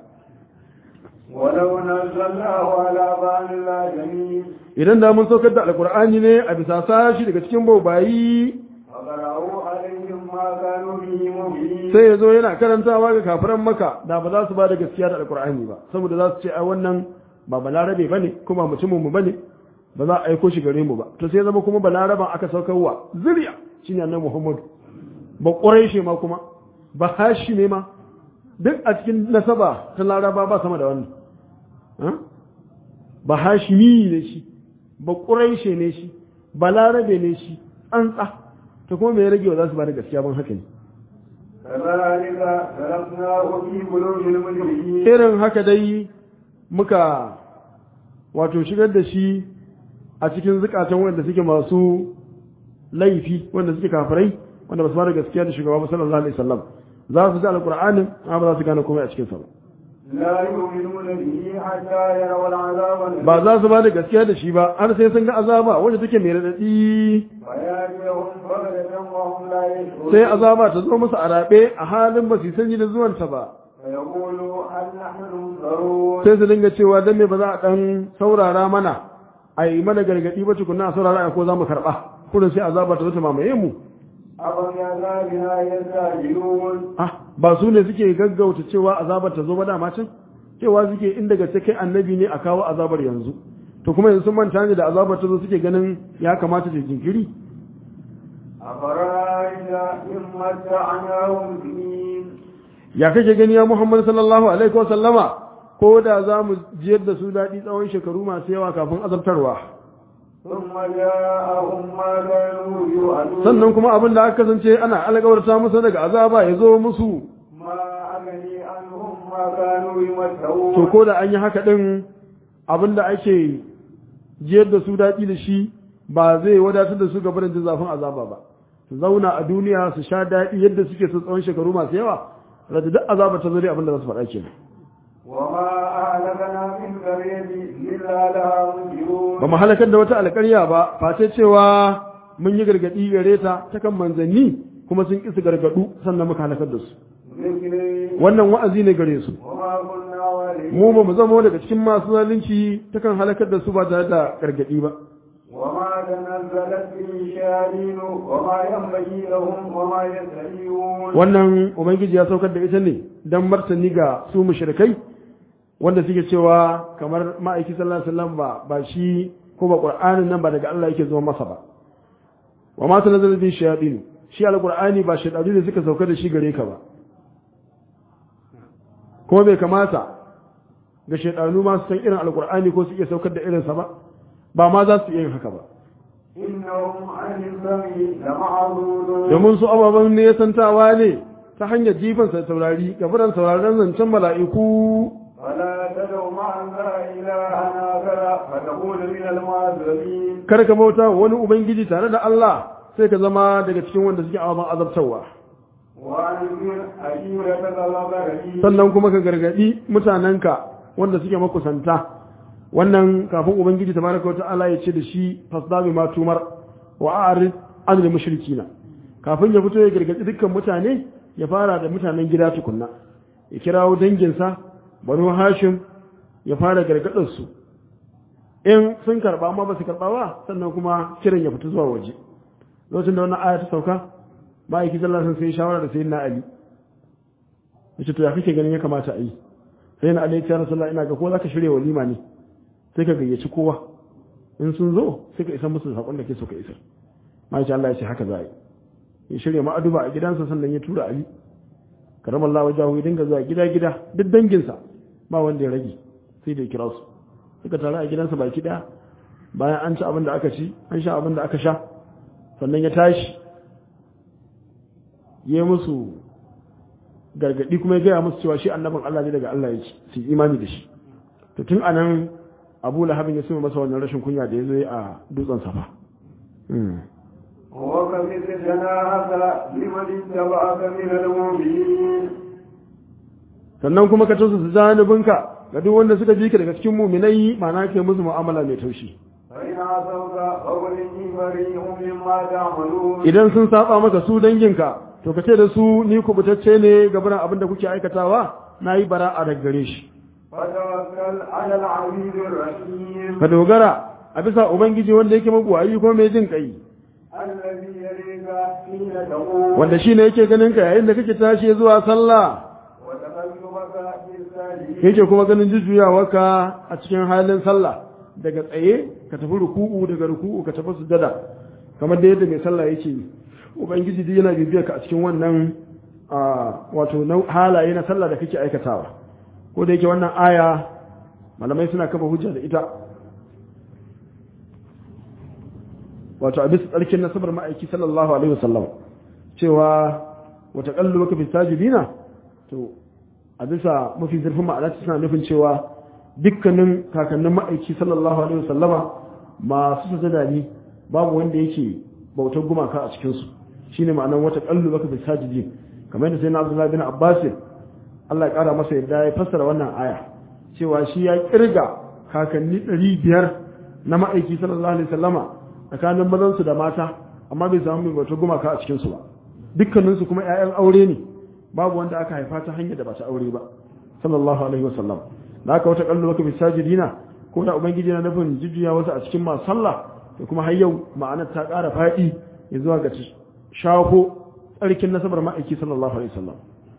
ولو نزلناه على بعض الآدمين idan da mun saukar da alqur'ani ne a bisa sashi daga cikin bobayi فقرأوا عليهم ما كانوا به مؤمنين sai ya zo yana karantawa ga kafiran maka da ba za su ba da gaskiya da alkur'ani ba saboda za su ce ai wannan ba balarabe bane kuma mutumin mu bane ba za a aiko shi gare mu ba to sai ya zama kuma balaraban aka saukarwa zuriya shine annabi Muhammad ba quraishi ma kuma ba hashime ma duk a cikin nasaba ta laraba ba sama da wannan ha? ba hashimi ne shi ba quraishi ne shi balarabe ne shi an tsa to kuma me ya rage wa za su ba da gaskiya ban haka ne كذلك سلكناه في قلوب المجرمين irin haka dai muka wato shigar da shi a cikin zukatan wanda suke masu laifi wanda suke kafirai wanda ba su fara gaskiya da shugaba ba sallallahu alaihi wasallam za su ji alqur'anin amma ba za su gane komai a cikin sa ba لا يؤمنون به حتى يروا العذاب الأليم ba za su ba da gaskiya da shi ba har sai sun ga azaba wanda take mai radadi ويأتيهم بغتة وهم لا يشعرون sai azaba ta zo musu a rabe a halin ba su sanyi da zuwanta ba فيقولوا هل نحن منذرون sai su dinga cewa dan me ba za a dan saurara mana a yi mana gargadi ba tukunna a saurara a ko za mu karba kullum sai azaba ta zo ta mamaye mu أفبعذابنا يستعجلون ah ba su ne suke gaggauta cewa azabar ta zo ba dama can cewa suke in daga kai annabi ne a kawo azabar yanzu to kuma yanzu sun manta ne da azabar ta zo suke ganin ya kamata ta jinkiri أفرأيت إن متعناهم سنين ya kake gani ya Muhammad sallallahu alaihi wa sallama ko da za mu jiyar da su daɗi tsawon shekaru masu yawa kafin azabtarwa ثم جاءهم ما كانوا يوعدون sannan kuma abin da aka kasance ana alƙawarta musu daga azaba ya zo musu ما أغني عنهم ما كانوا to يمتعون ko da an yi haka ɗin abin da ake jiyar da su daɗi da shi ba zai wadatar da su ga barin jin zafin azaba ba su zauna a duniya su sha daɗi yadda suke so tsawon shekaru masu yawa rada duk azaba ta zuri abin da za su faɗa kenan وما أهلكنا من قرية إلا لها منذرون ba mu halakar da wata alƙarya ba face cewa mun yi gargaɗi gare ta ta kan manzanni kuma sun ƙi su gargaɗu sannan muka halakar da su ذكري wannan wa'azi ne gare su وما كنا والدين mu ba mu zama daga cikin masu zalunci ta kan halakar da su ba tare da gargaɗi ba وما تنزلت به الشياطين وما ينبغي لهم وما يستحيون wannan ubangiji ya saukar da ita ne don martani ga su mushrikai wanda suke cewa kamar ma'aiki sallallahu alaihi wasallam ba ba shi ko ba qur'anin nan ba daga Allah yake zuwa masa ba wa ma tanzala bi shayatin shi alqur'ani ba shaytanu ne suka sauka da shi gare ka ba kuma bai kamata ga shaytanu ma su san irin alqur'ani ko su iya saukar da irinsa ba ba ma za su iya yin haka ba إنهم عن السمع لمعذورون domin su ababen ne santawa ne ta hanyar jifansa da saurari gabaran sauraron zancen mala'iku فلا تدعوا مع الله إلها آخر فتكون من المعذبين kar ka bauta wa wani ubangiji tare da Allah sai ka zama daga cikin wanda suke ababen azabtarwa وأنذر عشيرتك الأقربين sannan kuma ka gargadi mutanenka wanda suke makusanta wannan kafin ubangiji tabaraka wa ta'ala ya ce da shi fasdabi ma tumar wa a'rid anil mushrikina kafin ya fito ya gargaɗi dukkan mutane ya fara da mutanen gida tukunna ya kirawo danginsa banu hashim ya fara gargaɗar su in sun karɓa amma ba su karɓa ba sannan kuma kiran ya fita zuwa waje lokacin da wannan aya ta sauka ma'aiki sallallahu alaihi sai shawara da sayyidina ali yace to ya kake ganin ya kamata a yi sayyidina ali ya ce rasulullah ina ga ko zaka shirya walima ne sai ka gayyaci kowa in sun zo sai ka isa musu da sakon da ke so ka isar ma'aiki Allah ya ce haka za a yi ya shirya ma'aduba a gidansa sannan ya tura ali karamar Allah wajahu ya dinga zuwa gida gida duk danginsa ba wanda ya rage sai da ya kira su suka taru a gidansa baki daya bayan an ci abin da aka ci an sha abin da aka sha sannan ya tashi ya musu gargadi kuma ya gaya musu cewa shi annabin Allah ne daga Allah ya ci su imani da shi to tun anan Abu Lahabin ya suma masa wannan rashin kunya da ya zo a dutsen safa وكفت جناحك لمن اتبعك من المؤمنين sannan kuma ka tausa janibinka ga duk wanda suka bi ka daga cikin muminai ma'ana ke musu mu'amala mai taushi فإن عصوك فقل إني بريء مما تعملون idan sun saba maka su danginka to ka ce da su ni kubutacce ne ga biran abin da kuke aikatawa na yi bara'a daga gare shi فتوكل على العزيز الرحيم ka dogara a bisa ubangiji wanda yake mabuwayi ko mai jin kai الذي يليك حين تقوم wanda shi ne yake ganin ka yayin da kake tashi zuwa sallah وتقلبك في الساجدين yake kuma ganin jujjuyawarka a cikin halin sallah daga tsaye ka tafi ruku'u daga ruku'u ka tafi sujada kamar da yadda mai sallah yake yi ubangiji duk yana bibiyar ka a cikin wannan a, wato nau- halaye na sallah da kake aikatawa ko da yake wannan aya malamai suna kafa hujja da ita wato a bisa tsarkin nasabar ma'aiki sallallahu alaihi wasallam cewa wata kallu baka fi sajidina to a bisa mafi zurfin ma'ana suna nufin cewa dukkanin kakannin ma'aiki sallallahu alaihi wasallama masu sujada ne babu wanda yake bautar gumaka a cikinsu shine ma'anar wata kallu baka fi sajidin kamar yadda sai na abdullahi bin abbas Allah ya kara masa yadda ya fassara wannan aya cewa shi ya kirga kakanni ɗari biyar na ma'aiki sallallahu alaihi wasallama tsakanin mazansu da mata amma bai samu mai bautar gumaka a cikinsu ba dukkaninsu kuma 'ya'yan aure ne babu wanda aka haifa ta hanyar da ba ta aure ba sallallahu alaihi wasallam da aka wata kallo baka bisajidina ko da ubangiji na nufin jujjuya wasu a cikin masu sallah da kuma har yau ma'anar ta ƙara faɗi ya zuwa ga shafo tsarkin nasabar ma'aiki sallallahu alaihi wasallam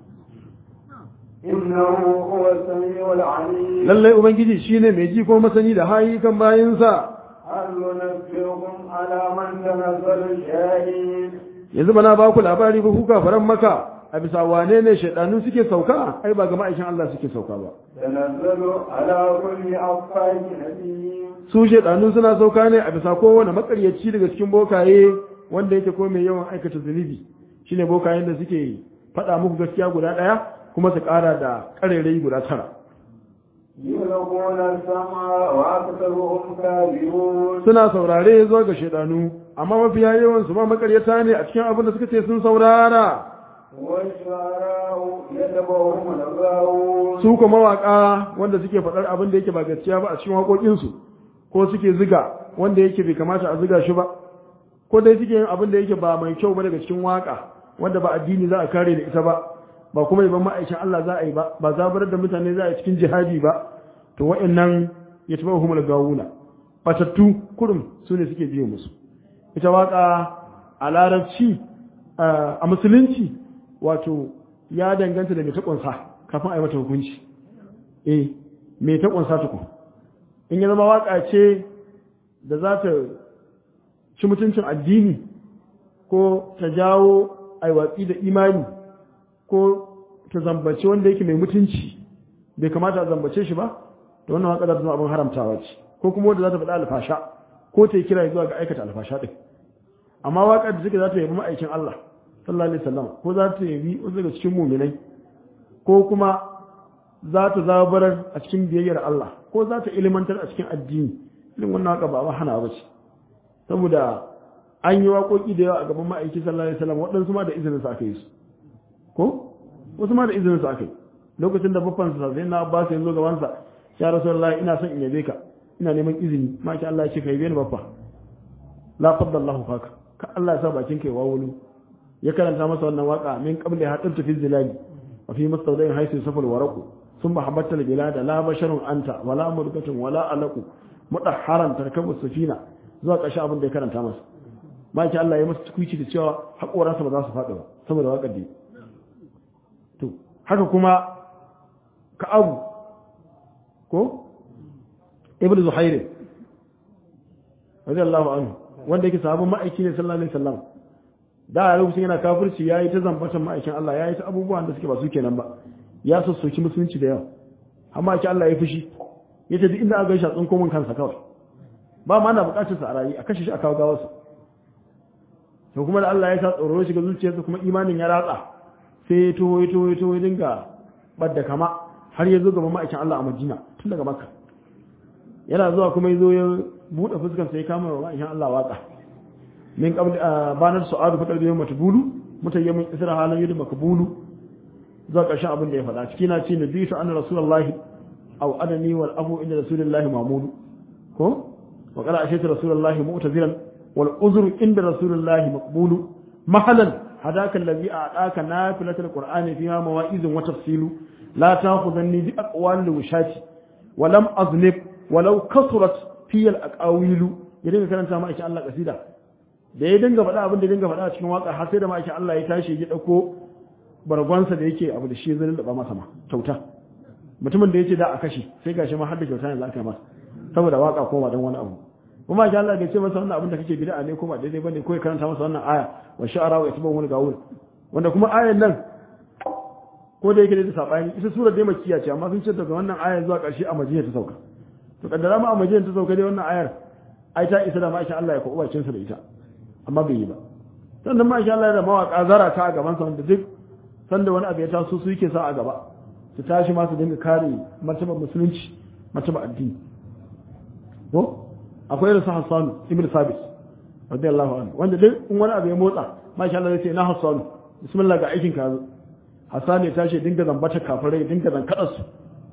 إنه هو السميع العليم lallai ubangiji shine mai ji ko masani da hayi kan bayinsa هل ننبئكم على من تنزل الشاهين yanzu bana ba ku labari ba ku kafaran maka a bisa wane ne shaidanu suke sauka ai ba ga ma'aikin Allah suke sauka ba تنزل على كل أفاك نبي su shaidanu suna sauka ne a bisa kowane makaryaci daga cikin bokaye wanda yake ko mai yawan aikata zunubi shine bokayen da suke faɗa muku gaskiya guda ɗaya kuma su ƙara da ƙarerai guda tara يلقون السمع وأكثرهم كاذبون suna saurare zuwa ga shaidanu amma mafiya yawan su ma makaryata ne a cikin abin da suka ce sun saurara والشعراء يتبعهم الغاوون su kuma mawaka wanda suke faɗar abin da yake ba gaskiya ba a cikin waƙoƙinsu ko suke ziga wanda yake bai kamata a ziga shi ba ko dai suke yin abin da yake ba mai kyau ba daga cikin waka wanda ba addini za a kare da ita ba ba kuma yaban ma'aikin Allah za a yi ba ba zabarar da mutane za a yi cikin jihadi ba to wa'annan ya taɓa humul gawuna batattu kurum su ne suke biye musu ita waka a larabci a musulunci wato ya danganta da mai ta ƙunsa kafin a yi mata hukunci eh mai ta ƙunsa tukun in ya zama waƙa ce da za ta ci mutuncin addini ko ta jawo aiwatsi da imani ko ta zambace wanda yake mai mutunci bai kamata a zambace shi ba da wannan waƙa za ta zama abin haramtawa ce ko kuma wanda za ta faɗa alfasha ko ta yi kira zuwa ga aikata alfasha ɗin amma waƙar da suke za ta yabi ma'aikin Allah sallallahu alaihi wasallam ko za ta yabi wasu daga cikin muminai ko kuma za ta zabarar a cikin biyayyar Allah ko za ta ilimantar a cikin addini irin wannan haka ba hana ba ce saboda an yi waƙoƙi da yawa a gaban ma'aiki sallallahu alaihi wasallam waɗansu ma da izinin su aka yi su ko wasu ma da izinin su aka yi lokacin da babban sa sai na Abbas ya zo gaban sa ya rasulullahi ina son in yabe ka ina neman izini ma ki Allah ya ce kai bani babba la faddallahu faka ka Allah ya sa bakin kai wawulu ya karanta masa wannan waka min qabli hatta fi zilali wa fi mustawdain haythu safal waraqu thumma habatta bilada la basharun anta wala murgatun wala alaqu mudahharan tarkabu safina zuwa ƙarshe abin da ya karanta masa ma ki Allah ya masa tukuici da cewa haƙoransa ba za su faɗi ba saboda waƙar da to haka kuma ka'abu ko ibnu zuhair radiyallahu anhu wanda yake sahabin ma'aiki ne sallallahu alaihi wasallam da a lokacin yana kafirci yayi ta zambatan ma'aikin Allah yayi ta abubuwan da suke ba su kenan ba ya sassoki musulunci da yawa amma ki Allah ya fushi yace duk inda aka gaisha tsinko mun kansa kawai ba ma na bukatar sa a rayi a kashe shi a kawo gawarsa to kuma da Allah ya sa tsoro shiga zuciyarsa kuma imanin ya ratsa sai ya to ya to ya to ya dinga badda kama har ya zo gaban ma'aikin Allah a Madina tun daga Makka yana zuwa kuma ya zo ya buɗe fuskar sai ya kama wa ma'aikin Allah waka min qabl banar su'adu fa qalbi yawma tubulu mutayyimin isra halan yadu makbulu zuwa ƙarshen abin da ya faɗa ciki na ce nabitu anna rasulullahi aw adani wal afu inda rasulullahi mamudu ko wa qala ashatu rasulullahi mu'tazilan wal uzru inda rasulullahi maqbulu mahalan hadaka allazi a'taka nafilatul qur'ani fiha mawa'izun wa tafsilu la ta'khudhanni bi aqwali wushati wa lam aznib walau kasurat fi al aqawilu ya dinga karanta ma Allah kasida da ya dinga faɗa abin da ya dinga faɗa a cikin waka har sai da ma Allah ya tashi ya dauko bargonsa da yake abu da shi zai lallaba masa ma kyauta mutumin da yace da a kashi sai gashi ma har da kyauta ne za ka masa saboda waka ko ba dan wani abu kuma shi Allah bai ce masa wannan abin da kake bid'a ne ko ba daidai bane ko ya karanta masa wannan aya wa sha'ara wa yatbu wani gawul wanda kuma ayan nan ko da yake da sabani ita sura dai makkiya ce amma sun ce daga wannan aya zuwa ƙarshe a Madina ta sauka to kaddara ma a Madina ta sauka dai wannan ayar ai ta isa da ma Allah ya ko bakin sa da ita amma bai yi ba sannan ma Allah da mawaka zara ta a gaban sa wanda duk sanda wani abu ya taso su yake sa a gaba su tashi ma su dinga kare martabar musulunci martabar addini ko akwai irin su Hassan ibn Sabit radiyallahu anhu wanda duk in wani abu ya motsa masha Allah zai ce na Hassan bismillah ga aikin ka zo Hassan ya tashi dinga zambata kafirai dinga zankada su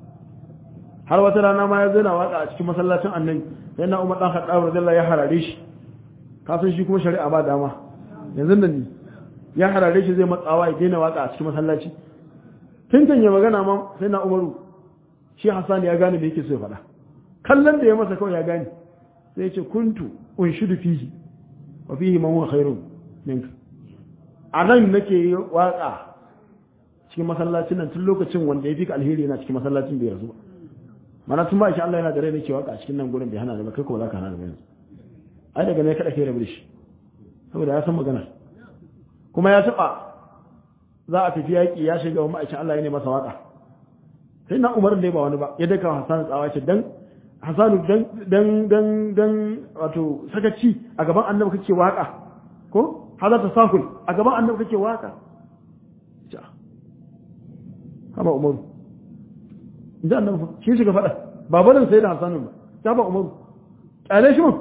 har wata rana ma ya zo na waka a cikin masallacin annabi sai na Umar dan Khattab radiyallahu ya harare shi ka san shi kuma shari'a ba dama yanzu nan ne ya harare shi zai matsawa ya daina waka a cikin masallaci tun kan ya magana ma sai na Umaru shi Hassan ya gane me yake so ya faɗa kallon da ya masa kawai ya gane sai ce kuntu unshidu fihi wa fihi man huwa khairun minka a nan nake yi waka cikin masallacin nan tun lokacin wanda ya fi ka alheri yana cikin masallacin da ya rasu mana tun ba shi Allah yana da rai nake waka cikin nan gurin bai hana da ba kai ko za ka hana da yanzu ai daga ne kada ke rabu da shi saboda ya san magana kuma ya taba za a tafi yaki ya shiga wa ma'aikin Allah ya ne masa waka sai na Umar da ba wani ba ya daka Hassan tsawa ce dan Hassanu dan dan dan wato sakaci a gaban annabi kake waka ko hada tasahul a gaban annabi kake waka ja haba umaru idan annabi shi shiga fada ba barin sai da Hassanu ba ta ba umaru kyale shi mun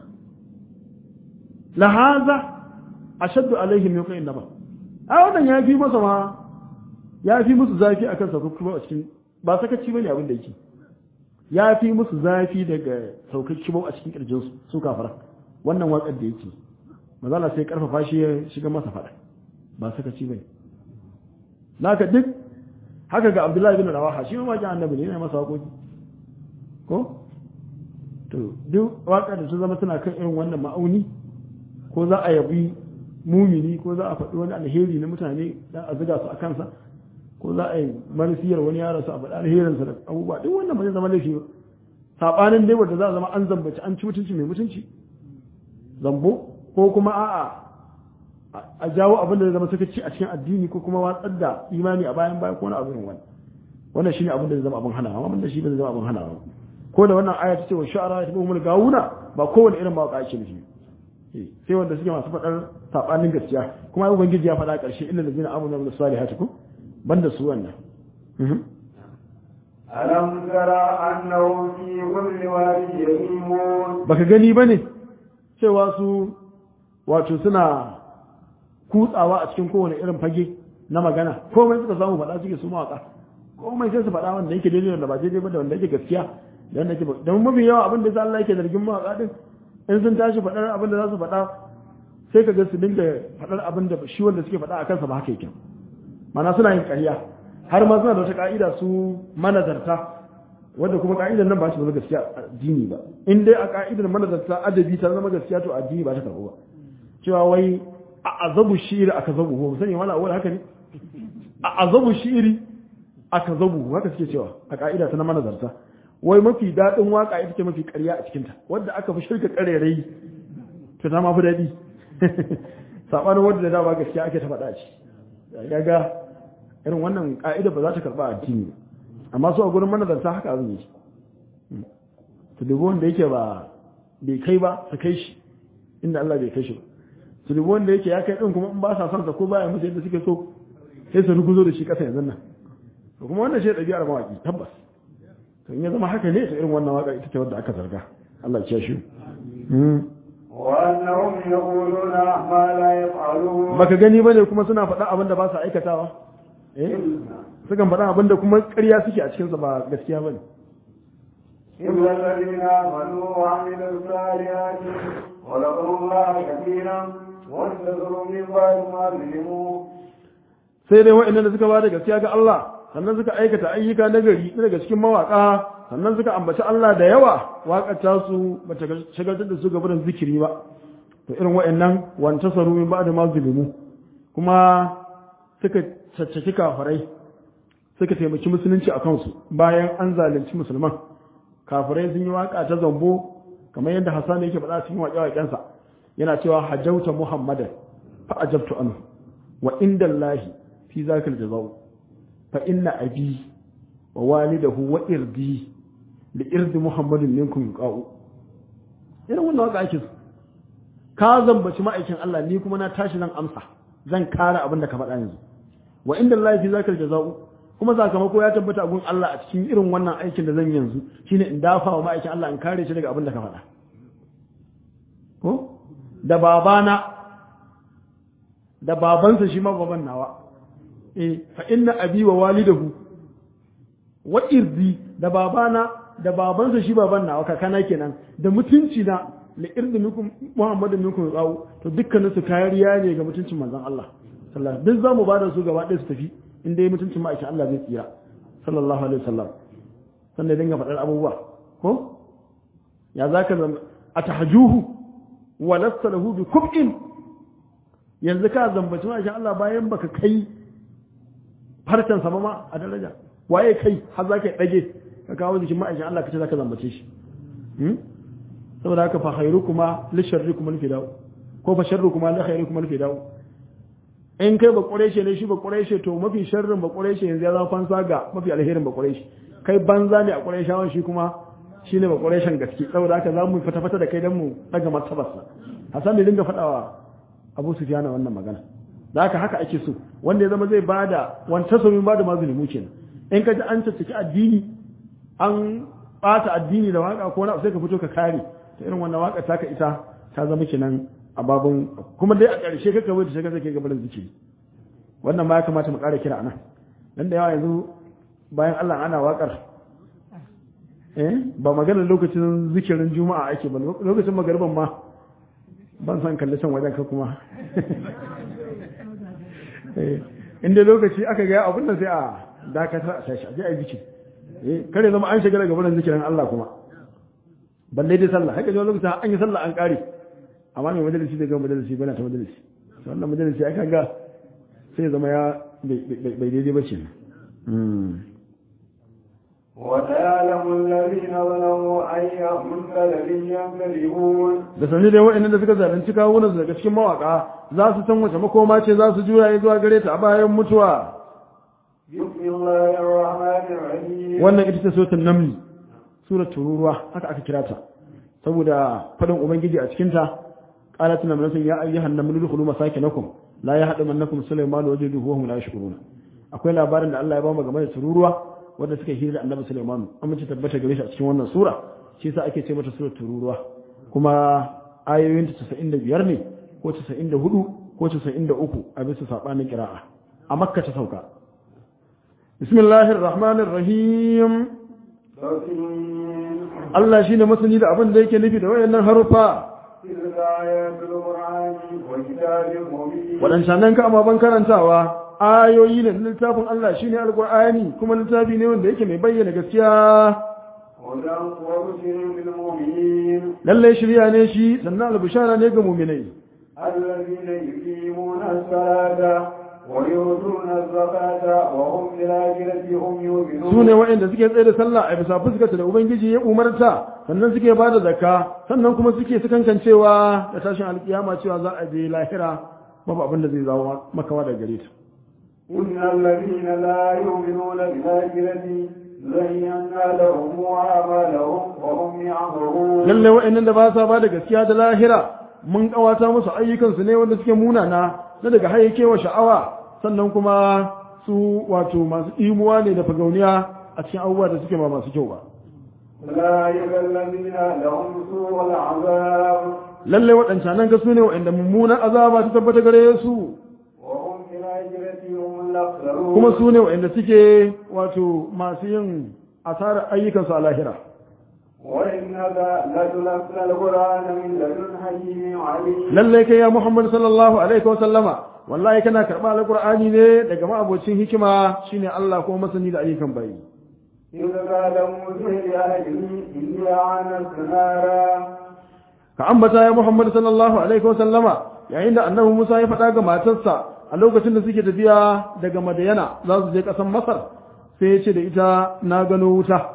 la hadha ashaddu alaihim min qin naba a wannan ya fi masa ma ya fi musu zafi akan sa kuma a cikin ba sakaci bane abin da yake ya fi musu zafi daga saukar kibau a cikin kirjinsu su kafara wannan waƙar da yake mazala sai karfafa shi ya shiga masa faɗa ba suka ci bai naka duk haka ga abdullahi bin rawaha shi ma wajen annabi ne yana masa waƙoƙi ko to duk waƙar da ta zama tana kan irin wannan ma'auni ko za a yabi mumini ko za a faɗi wani alheri na mutane dan a zuga su a kansa ko za a yi marasiyar wani yaron su a faɗa alherinsa da abubuwa duk wannan ba zai zama laifi ba saɓanin dai wanda za a zama an zambaci an ci mutunci mai mutunci zambo ko kuma a'a a jawo abin da zai zama sakaci a cikin addini ko kuma watsar da imani a bayan baya ko wani abin wani wannan shine abin da zai zama abin hana amma abin da shi ba zai zama abin hana ba ko da wannan aya ta ce wa sha'ara ta bi gawuna ba kowane irin mawaka ake nufi sai wanda suke masu faɗar saɓanin gaskiya kuma ubangiji ya faɗa ƙarshe illa da zina amuna da salihati ko banda su wannan ألم ترى أنه في كل واد يهيمون baka gani bane cewa su wato suna kutsawa a cikin kowane irin fage na magana komai suka samu faɗa suke su mawaka komai sai su faɗa wanda yake daidai wanda ba daidai ba da wanda yake gaskiya dan nake ba dan mafi yawa abin da Allah yake zargin mawaka din in sun tashi faɗar abin da za su faɗa sai ka ga su dinga faɗar abin da shi wanda suke faɗa a kansa ba haka yake mana suna yin ƙarya har ma suna da wata ka'ida su manazarta wanda kuma ka'idar nan ba shi zama gaskiya addini ba in dai a ka'idar manazarta adabi ta zama gaskiya to addini ba ta karɓo ba cewa wai a azabu shi'iri aka zabu ko sani wala awal haka ne a azabu shi'iri aka zabu haka suke cewa a ka'ida ta na manazarta wai mafi daɗin waka ita ce mafi ƙarya a cikinta wadda aka fi shirka ƙarerai to ta ma fi daɗi saɓanin wadda da dama gaskiya ake ta faɗa ci ya ga irin wannan ƙa'ida ba za ta karɓa addini ba amma su a gurin manazarta haka abin yake su dubi wanda yake ba bai kai ba su kai shi inda Allah bai kai shi ba su dubi wanda yake ya kai ɗin kuma in ba sa son sa ko baya musu yadda suke so sai su ruguzo da shi ƙasa yanzu nan to kuma wannan shi ɗabi'ar mawaƙi tabbas to in ya zama haka ne to irin wannan waƙa ita ce wadda aka zarga Allah ya shi وأنهم يقولون ما لا يفعلون baka gani bane kuma suna faɗa abin da ba su aikatawa eh sukan faɗa abin da kuma ƙarya suke a cikinsa ba gaskiya bane إلا الذين آمنوا وعملوا الصالحات وذكروا الله كثيرا وانتظروا من بعد ما ظلموا sai dai wa'annan da suka ba da gaskiya ga Allah sannan suka aikata ayyuka na gari daga cikin mawaka sannan suka ambaci Allah da yawa waƙar ta su bata shagaltar da su gaba da zikiri ba to irin wa'annan wanta saru min ba'da ma zulimu kuma suka caccaki kafirai suka taimaki musulunci a kansu bayan an zalunci musulman kafirai sun yi waka ta zambo kamar yadda Hassan yake faɗa cikin waƙe-waƙensa yana cewa hajjauta muhammadan fa ajabtu anhu wa inda Allahi fi zakal jazau fa inna abi wa walidahu wa irdi li irdi muhammadin minkum yuqau irin wannan waka ake so ka zambaci ma'aikin Allah ni kuma na tashi zan amsa zan kare abin da ka faɗa yanzu wa inda Allahi fi zakal jazau kuma sakamako ya tabbata gun Allah a cikin irin wannan aikin da zan yanzu shine in dafa wa ma'aikin Allah in kare shi daga abin da ka faɗa ko da babana da babansa shi ma baban nawa eh fa inna abi wa walidahu wa irdi da babana da babansa shi baban nawa kakana kenan da mutunci na li irdi minkum muhammadin minkum qaw to dukkanin su kariya ne ga mutuncin manzon Allah sallallahu duk zamu bada su gaba ɗaya su tafi in dai mutuncin ma'aikin Allah zai tsira sallallahu alaihi wasallam sannan dinga faɗar abubuwa ko ya zaka zama atahjuhu wa lasta lahu bi kub'in yanzu ka zambaci ma'aikin Allah bayan baka kai farcen sama ma a daraja waye kai har za ka ɗage ka kawo jikin ma'aikin Allah ka ce za ka zambace shi saboda haka fa khairu kuma li sharri kuma li fidau ko fa sharru kuma li khairu kuma li fidau in kai ba ƙureshe ne shi ba ƙureshe to mafi sharrin ba ƙureshe yanzu ya zama fansa ga mafi alherin ba ƙureshe kai banza ne a ƙureshawan shi kuma shi ne ba ƙureshen gaske saboda haka za mu fata fata da kai don mu ɗaga martabarsa hasan ne dinga faɗawa abu sufiyana wannan magana da haka haka ake so wanda ya zama zai bada wanta somin bada mazulumu kenan in ka ji an caccaki addini an bata addini da waka ko na sai ka fito ka kare ta irin wannan waka taka ita ta zama kenan a babun kuma dai a ƙarshe kaka bai da shaka sai ga barin zikiri wannan ma ya kamata mu ƙara kira anan dan da yawa yanzu bayan Allah ana wakar eh ba maganar lokacin zikirin juma'a ake ba lokacin magariban ma ban san kalli can wajen ka kuma inda lokaci aka ga abin da sai a dakatar a tashi a je a yi zikiri kare zama an shiga daga wurin zikirin Allah kuma balle dai sallah haka ji lokaci an yi sallah an kare amma mai majalisi da ga majalisi bana ta majalisi to wannan majalisi aka ga sai zama ya bai daidai ba ce وسيعلم الذين ظلموا أي منقلب ينقلبون da sanje dai waɗannan da suka zalunci kawunan daga cikin mawaka za su san wace makoma ce za su juya zuwa gare ta a bayan mutuwa بسم الله الرحمن الرحيم wannan ita ce suratul naml suratul tururuwa haka aka kira ta saboda fadin ubangiji a cikin ta qalat namlatun ya ayyuhan namlu dukhulu masakinakum la yahdamannakum sulaiman wa juduhu wa hum la yashkuruna akwai labarin da Allah ya ba mu game da tururuwa wanda suka hira da annabi sulaiman an mace tabbata gare shi a cikin wannan sura shi yasa ake ce mata suratul tururuwa kuma ayoyin ta 95 ne ko 94 ko 93 a bisa sabanin qira'a a makka ta sauka بسم الله الرحمن الرحيم بصير Allah shine masani da abin da yake nufi da wayannan harufa تلك آيات القرآن وكتاب مبين waɗancan ka ababen karantawa ayoyi ne na littafin Allah shine alqur'ani kuma littafi ne wanda yake mai bayyana gaskiya هدى وبشر للمؤمنين lalle shirya ne shi sannan albishara ne ga mu'minai الذين يقيمون الصلاة ويؤتون الزكاة وهم بالآخرة هم يؤمنون su ne waɗanda suke tsaye da sallah a bisa fuskata da ubangiji ya umarta sannan suke ba da zakka sannan kuma suke sukankancewa da tashin alkiyama cewa za a je lahira babu abin da zai zawo makawa da gare ta إن الذين لا يؤمنون بالآخرة زينا لهم أعمالهم وهم يعمرون lalle waɗannan da ba sa ba da gaskiya da lahira mun kawata musu ayyukansu ne wanda suke munana na daga hayyakewa sha'awa sannan kuma su wato masu imuwa ne da fagauniya a cikin abubuwa da suke ba masu kyau ba أولئك الذين لهم سوء العذاب lalle waɗancan ga su ne waɗanda mummunan azaba ta tabbata gare su وهم في الآخرة هم الأخسرون kuma su ne waɗanda suke wato masu yin asarar ayyukansu a lahira وإنك لتلقى القرآن من لدن حكيم عليم lallai kai ya Muhammad sallallahu alaihi wa sallama wallahi kana karɓa alqur'ani ne daga ma'abocin hikima shine Allah ko masani da ayyukan bayi إذ قال موسى لأهله إني آنست نارا ka ambata ya Muhammad sallallahu alaihi wa sallama yayin da annabi Musa ya faɗa ga matarsa a lokacin da suke tafiya daga Madayana za su je ƙasar Masar sai ya ce da ita na gano wuta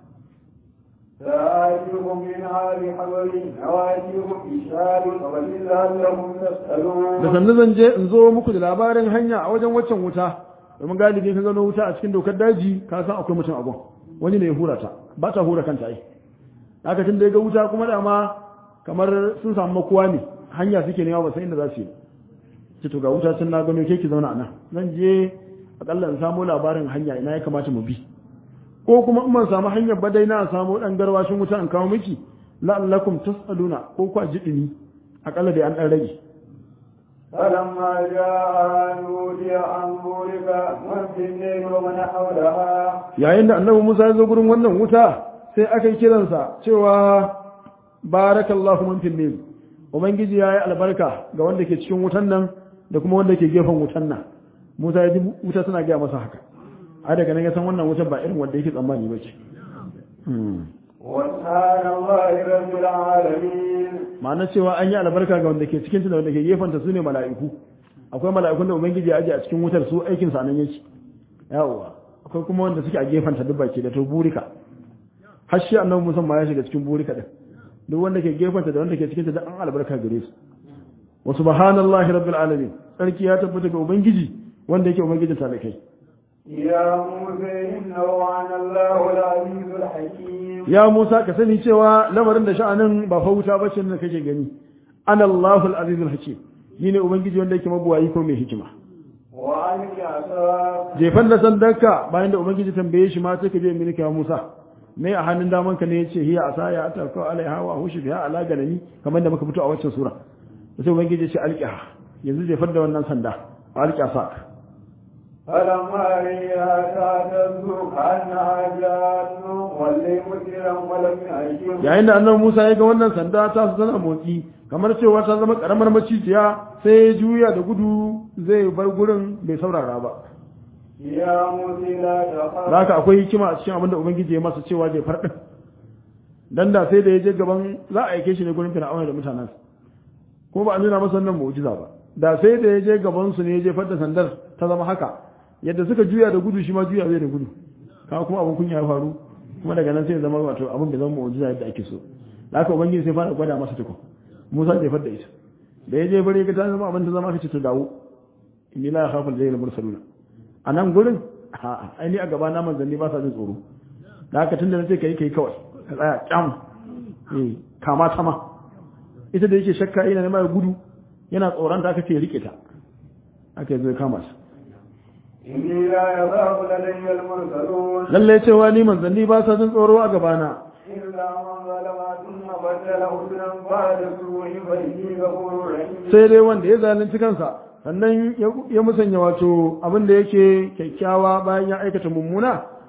سآتيكم منها بحبل نواتيكم بشهاب وبل لعلكم da تسألون sannu zan je in zo muku da labarin hanya a wajen waccan wuta domin galibi ka gano wuta a cikin dokar daji ka san akwai mutum a gun wani ne ya hura ta ba ta hura kanta ai haka tun da ya ga wuta kuma dama kamar sun samu makuwa ne hanya suke nema ba san inda za su yi ce to ga wuta sun na gano ke ki zauna a nan zan je akalla in samu labarin hanya ina ya kamata mu bi ko kuma in ban samu hanyar ba dai na samu dan garwashin wuta in kawo miki la'allakum tas'aluna ko ku ji dumi akalla dai an dan rage فلما جاء نودي أن بورك من في الليل ومن حولها yayin da annabi Musa ya zo gurin wannan wuta sai aka yi kiransa cewa barakallahu man fil layl ubangiji yayi albarka ga wanda ke cikin wutan nan da kuma wanda ke gefen wutan nan Musa ya ji wuta suna gaya masa haka a daga nan ya san wannan wutan ba irin wanda yake tsammani ba ce وسبحان الله رب العالمين ma'ana cewa an yi albarka ga wanda ke cikin ta da wanda ke gefen ta sune mala'iku akwai mala'ikun da ubangiji ya aje a cikin wutar su aikin sa nan yake yawa akwai kuma wanda suke a gefen ta duk baki da to burika har shi annabi Musa ma ya shiga cikin burika din duk wanda ke gefen ta da wanda ke cikin ta da an albarka gare su wa subhanallahi rabbil alamin sarki ya tabbata ga ubangiji wanda yake ubangijin ta da kai يا موسى إنه أنا الله العزيز الحكيم ya Musa ka sani cewa lamarin da sha'anin ba fa wuta bace da kake gani anallahu al-azizul hakim ni ne ubangiji wanda yake mabuwayi ko mai hikima وألق عصاك jefan da sandanka bayan da ubangiji tambaye shi ma sai ka je milki ya Musa me a hannun daman ka ne yace hiya asaya ataka alaiha wa hushi biha ala ganani kamar da muka fito a waccan sura sai ubangiji ya ce alqiha yanzu jefar da wannan sanda alqi asak فلما ريها تهتز كأنها جان ولي مدبرا ولم يعجب yayin da annabi Musa ya ga wannan sanda ta su tana motsi kamar cewa ta zama karamar macijiya sai ya juya da gudu zai bar gurin bai saurara ba يا موسى لا تخف da haka akwai hikima a cikin abin da ubangiji ya masa cewa zai farɗin dan da sai da ya je gaban za a aike shi ne gurin fir'auna da mutanen ko ba a nuna masa wannan mu'jiza ba da sai da ya je gaban su ne ya je fadda sandar ta zama haka yadda suka juya da gudu shi ma juya zai da gudu kaga kuma abin kunya ya faru kuma daga nan sai ya zama wato abin bai zama mu'jiza yadda ake so da haka ubangiji sai fara gwada masa tukun Musa zai fadda ita da ya je bare ga ta zama abin ta zama kace to dawo inni la yakhafu al-jayyil mursaluna a nan gurin a'a ai ni a gaba na manzanni ba sa jin tsoro da haka tunda nace kai kai kawai ka tsaya kyam eh kama sama ita da yake shakka ina ne mai gudu yana tsoron ta aka ce rike ta aka zo kama shi إني لا يخاف لدي المرسلون lalle cewa ni manzanni ba sa jin tsoro a gabana إلا من ظلم ثم بدل حسنا بعد سوء فإني غفور رحيم sai dai wanda ya zalunci kansa sannan ya- ya musanya wato abin da yake kyakkyawa bayan ya aikata mummuna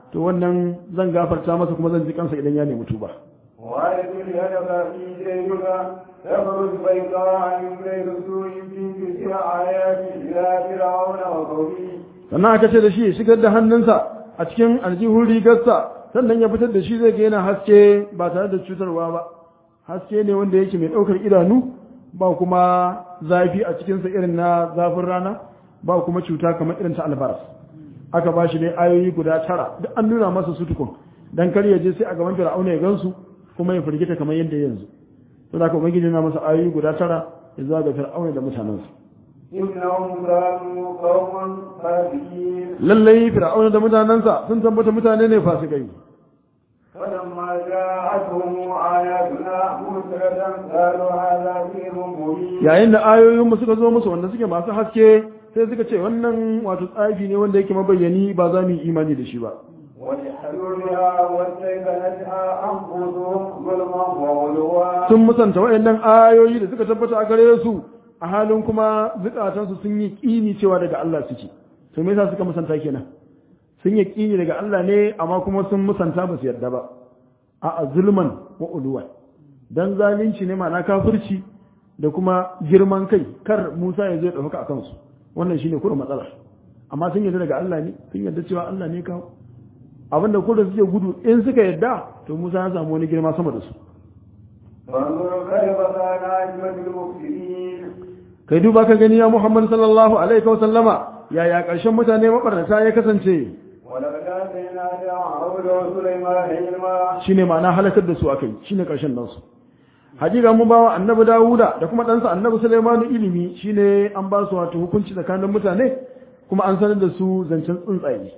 to wannan zan gafarta masa kuma zan ji kansa idan ya nemi tuba وأدخل يدك في جيبك تخرج بيضاء من غير سوء في تسع آيات إلى فرعون وقومه sannan aka ce da shi ya shigar da hannunsa a cikin aljihun rigarsa sannan ya fitar da shi zai ga yana haske ba tare da cutarwa ba haske ne wanda yake mai ɗaukar idanu ba kuma zafi a cikinsa irin na zafin rana ba kuma cuta kamar irin ta albaras aka ba shi ne ayoyi guda tara duk an nuna masa su tukun dan kar ya je sai a gaban fir'auna ya gansu kuma ya firgita kamar yadda yanzu to da ka ubangiji na masa ayoyi guda tara ya zuwa ga fir'auna da mutanensa إنهم كانوا قوما فاسقين lallai fir'auna da mutanensa sun tabbata mutane ne fasikai فلما جاءتهم آياتنا مسرة قالوا هذا سحر مبين yayin da ayoyinmu suka zo musu wanda suke masu haske sai suka ce wannan wato tsafi ne wanda yake mabayyani ba za mu yi imani da shi ba وجحدوا بها واستيقنتها أنفسهم ظلما وعلوا sun musanta wayannan ayoyi da suka tabbata a gare su a halin kuma zukatansu sun yi kini cewa daga Allah suke to me yasa suka musanta kenan sun yi kini daga Allah ne amma kuma sun musanta ba su yarda ba a zulman wa uluwa dan zalunci ne ma'ana kafirci da kuma girman kai kar Musa ya zo ya dauka akan su wannan shine kurin matsalar amma sun yarda daga Allah ne sun yarda cewa Allah ne kawo abinda kullum suke gudu in suka yarda to Musa ya samu wani girma sama da su فانظر كيف كان عاقبة المفسدين kai duba ka gani ya Muhammad sallallahu alaihi wa sallama yaya ƙarshen mutane mabarnata ya kasance ولقد آتينا داود وسليمان علما shine ma'ana halakar da su akai shine ƙarshen nasu hakika mun bawa annabi Dawuda da kuma ɗansa annabi Sulaimanu ilimi shine an ba su wato hukunci tsakanin mutane kuma an sanar da su zancen tsuntsaye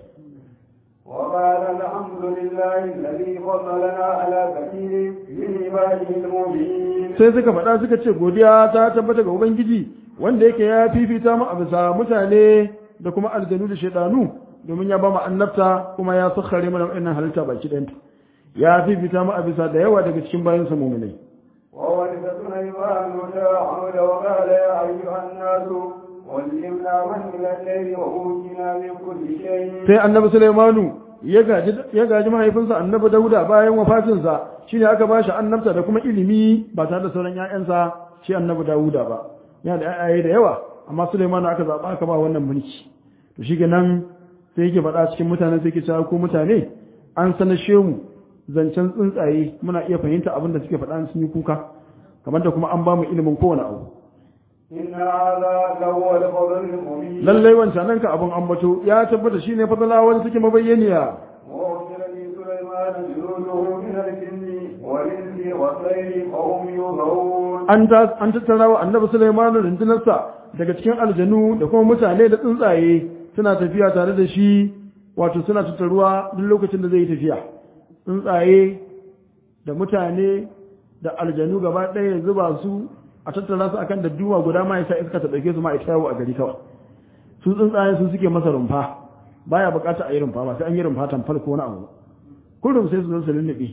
وقال الحمد لله الذي فضلنا على كثير من عباده المؤمنين sai suka faɗa suka ce godiya ta tabbata ga ubangiji wanda yake ya fifita mu a bisa mutane da kuma aljanu da shaidanu domin ya ba mu annabta kuma ya sakhare mana wannan halitta baki ɗayanta ya fifita mu a bisa da yawa daga cikin bayansa mu'minai وورث سليمان داود وقال يا أيها الناس علمنا من الليل وأوتينا من كل شيء sai annabi Sulaimanu ya gaji ya gaji mahaifinsa annabi Dauda bayan wafatinsa shine aka ba shi annabta da kuma ilimi ba tare da sauran ƴaƴansa shi annabi Dauda ba yana da ƴaƴaye da yawa amma Sulaimanu aka zaba aka ba wannan mulki to shi nan sai yake faɗa cikin mutane sai yake cewa ko mutane an sanashe mu zancen tsuntsaye muna iya fahimta abin da suke faɗa sun yi kuka kamar da kuma an ba mu ilimin kowane abu إن هذا لهو الفضل المبين lallai wancan nan ka abin ambato ya tabbata shine fadala wani suke mabayyaniya وأرسل لسليمان جنوده من الجن والإنس والطير فهم يوزعون an ta an tattara wa annabi Sulaiman rundunarsa daga cikin aljanu da kuma mutane da tsuntsaye suna tafiya tare da shi wato suna tattaruwa duk lokacin da zai yi tafiya tsuntsaye da mutane da aljanu gaba ɗaya ya zuba su a tattara su akan da duwa guda ma yasa iska ta ɗauke su ma ita yawo a gari kawai su tsuntsaye su suke masa rumfa baya bukata a yi rumfa ba sai an yi rumfa tamfal ko wani abu kullum sai su zo su lullube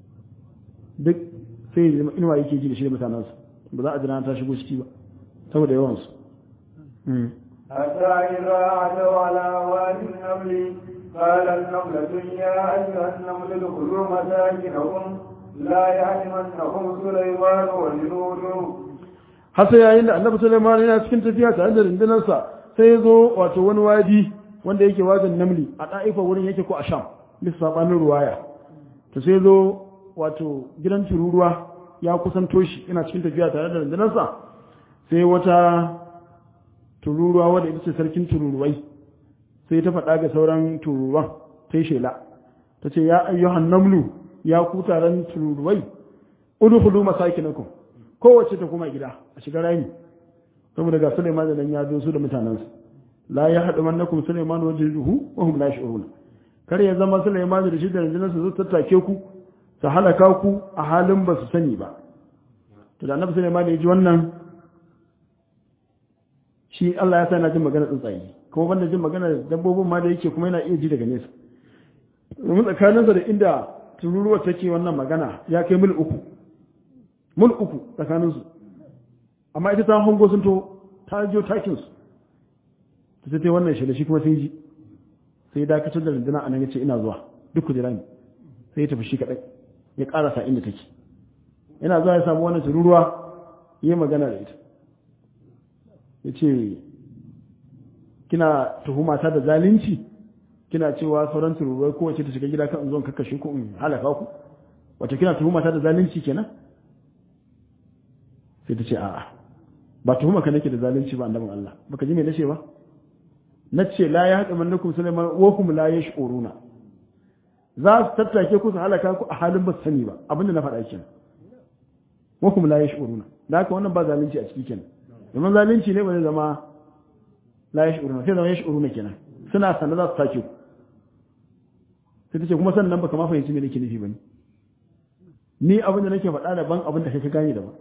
duk sai ya zama inuwa yake ji da shi da mutanensa ba za a jira ta shigo ciki ba saboda yawansu حتى إذا عتوا على وادي النمل قال النملة يا أيها النمل ادخلوا مساكنكم لا يحرمنكم سليمان وجنوده har sai yayin da annabi Sulaiman yana cikin tafiya tare da rundunarsa sai ya zo wato wani wadi wanda yake wajen namli a ɗa'ifa wurin yake ko a sham bisa sabanin ruwaya to sai zo wato gidan tururuwa ya kusanto shi yana cikin tafiya tare da rundunarsa sai wata tururuwa wadda ita ce sarkin tururuwai sai ta faɗa ga sauran tururuwan ta yi shela ta ce ya ayyuhan namlu ya ku taron tururuwai udkhulu masakinakum kowace ta kuma gida a shiga rami saboda ga Sulaiman da nan ya zo su da mutanensa la ya haɗu mannakum Sulaiman wa jiruhu wa hum la yash'urun kar ya zama Sulaiman da shi da rundunar su tattake ku su halaka ku a halin ba su sani ba to da Annabi Sulaiman ya ji wannan shi Allah ya sa yana jin magana tsuntsaye kuma banda jin magana dabbobin ma da yake kuma yana iya ji daga nesa domin tsakaninsa da inda tururuwa take wannan magana ya kai mil uku mil uku tsakaninsu amma ita ta hango sun to ta jiyo takinsu ta sai ta wannan shi da shi kuma sun ji sai dakatar da rundunar anan ya ce ina zuwa duk ku jira ni sai ya tafi shi kadai ya karasa inda take yana zuwa ya samu wannan tururuwa yi magana da ita ya ce kina tuhuma ta da zalunci kina cewa sauran tururuwai kowace ta shiga gida kan zuwan kakkashe ku in halaka ku wato kina tuhuma ta da zalunci kenan sai ta ce a'a ba tuhuma ka nake da zalunci ba annabin Allah baka ji me nace ba nace la ya haɗa mannakum sulaiman wa kum la yash'uruna za su tattake ku su halaka ku a halin ba sani ba abinda na faɗa kenan wa kum la yash'uruna da haka wannan ba zalunci a ciki kenan domin zalunci ne ba zai zama la yash'uruna sai zama yash'uruna kenan suna sanar za su take ku sai ta ce kuma sannan baka ma fahimci me nake nufi bane ni abin da nake faɗa daban abin da kai ka gane daban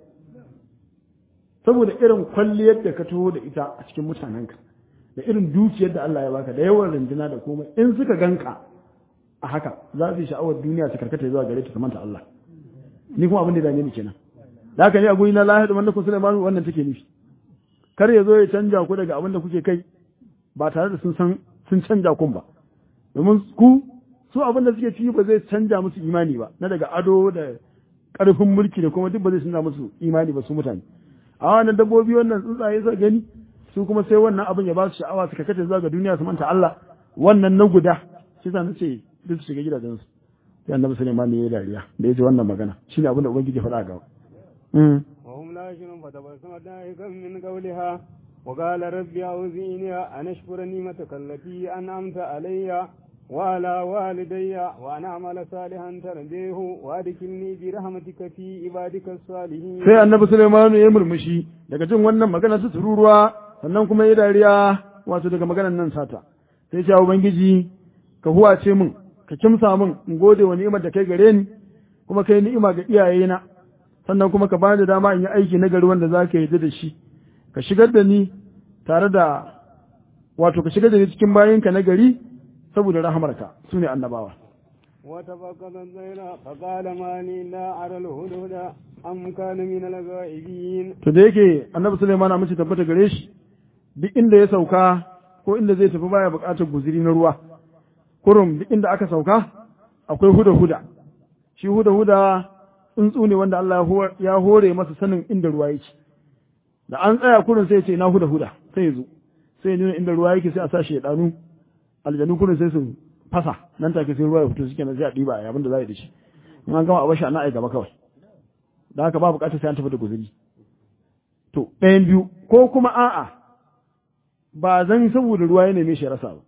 saboda irin kwalliyar da ka taho da ita a cikin mutanenka da irin dukiyar da Allah ya baka da yawan runduna da komai in suka ganka a haka za su yi sha'awar duniya su karkata zuwa gare ta kamanta Allah ni kuma abin da dame ni kenan da haka ne a guri na lahi da wannan kun Sulaiman wannan take nufi kar ya zo ya canja ku daga abin da kuke kai ba tare da sun san sun canja kun ba domin ku su abin da suke ciki ba zai canja musu imani ba na daga ado da karfin mulki da kuma duk ba zai canja musu imani ba su mutane a wannan dabbobi wannan tsuntsaye suka gani su kuma sai wannan abin ya ba su sha'awa su kakace zuwa ga duniya su manta Allah wannan na guda shi sa nace duk su shiga gidajen su sai annabi Sulaiman ne ya dariya da yaji wannan magana shine abin da ubangiji faɗa ga mm وهم لا يشرون فتبسم ضاحكا من قولها وقال ربي أوزعني أن أشكر نعمتك التي أنعمت علي وعلى والدي وأن أعمل صالحا ترضيه وأدخلني برحمتك في عبادك الصالحين sai annabi Sulaiman ya murmushi daga jin wannan magana su tururuwa sannan kuma ya dariya wato daga maganar nan sata sai ce ubangiji ka huwace min ka kimsa min in gode wa ni'imar da kai gare ni kuma kai ni'ima ga iyayena sannan kuma ka bani dama in yi aiki na gari wanda za ka yarda da shi ka shigar da ni tare da wato ka shigar da ni cikin bayinka na gari saboda rahamarka su ne annabawa وتفقد الطير فقال ما لي لا أرى الهدهد أم كان من الغائبين to da yake annabi Sulaiman amince tabbata gare shi duk inda ya sauka ko inda zai tafi baya buƙatar guziri na ruwa kurum duk inda aka sauka akwai huda huda shi huda huda tsuntsu ne wanda Allah ya hore masa sanin inda ruwa yake da an tsaya kurin sai ya ce na huda huda sai ya zo sai ya nuna inda ruwa yake sai a sa shi ya danu aljanu kurin sai su fasa nan take sai ruwa ya fito suke na sai a ɗiba a abin da za a yi da shi in an gama a bashi a na ai gaba kawai da haka ba buƙatar sai an tafi da guzuri to ɗayan biyu ko kuma a'a ba zan saboda ruwa ya neme shi ya rasa ba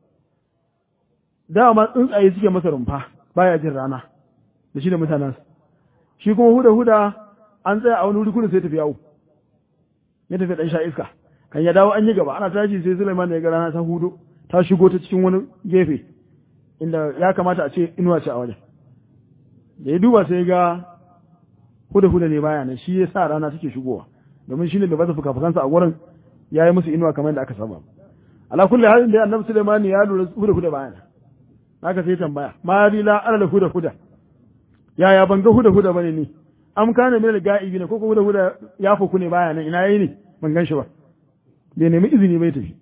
dama tsuntsaye suke masa rumfa baya jin rana da shi da mutanensa shi kuma huda huda an tsaya a wani wuri kudu sai tafi yawo ya tafi dan sha iska kan ya dawo an yi gaba ana tashi sai Sulaiman ya ga rana ta hudo ta shigo ta cikin wani gefe inda ya kamata a ce inuwa ce a wajen da ya duba sai ga huda huda ne baya nan shi ya sa rana take shigowa domin shi ne da bata fuka-fukansa a wurin ya yi musu inuwa kamar da aka saba ala kulli halin da annabi Sulaiman ya lura huda huda baya nan haka sai tambaya ma la alal huda huda yaya ban ga huda huda bane ni am kana min al-ga'ibi ne ko ko huda huda ya fuku ne baya nan ina yayi ne ban gan shi ba bai nemi izini bai tafi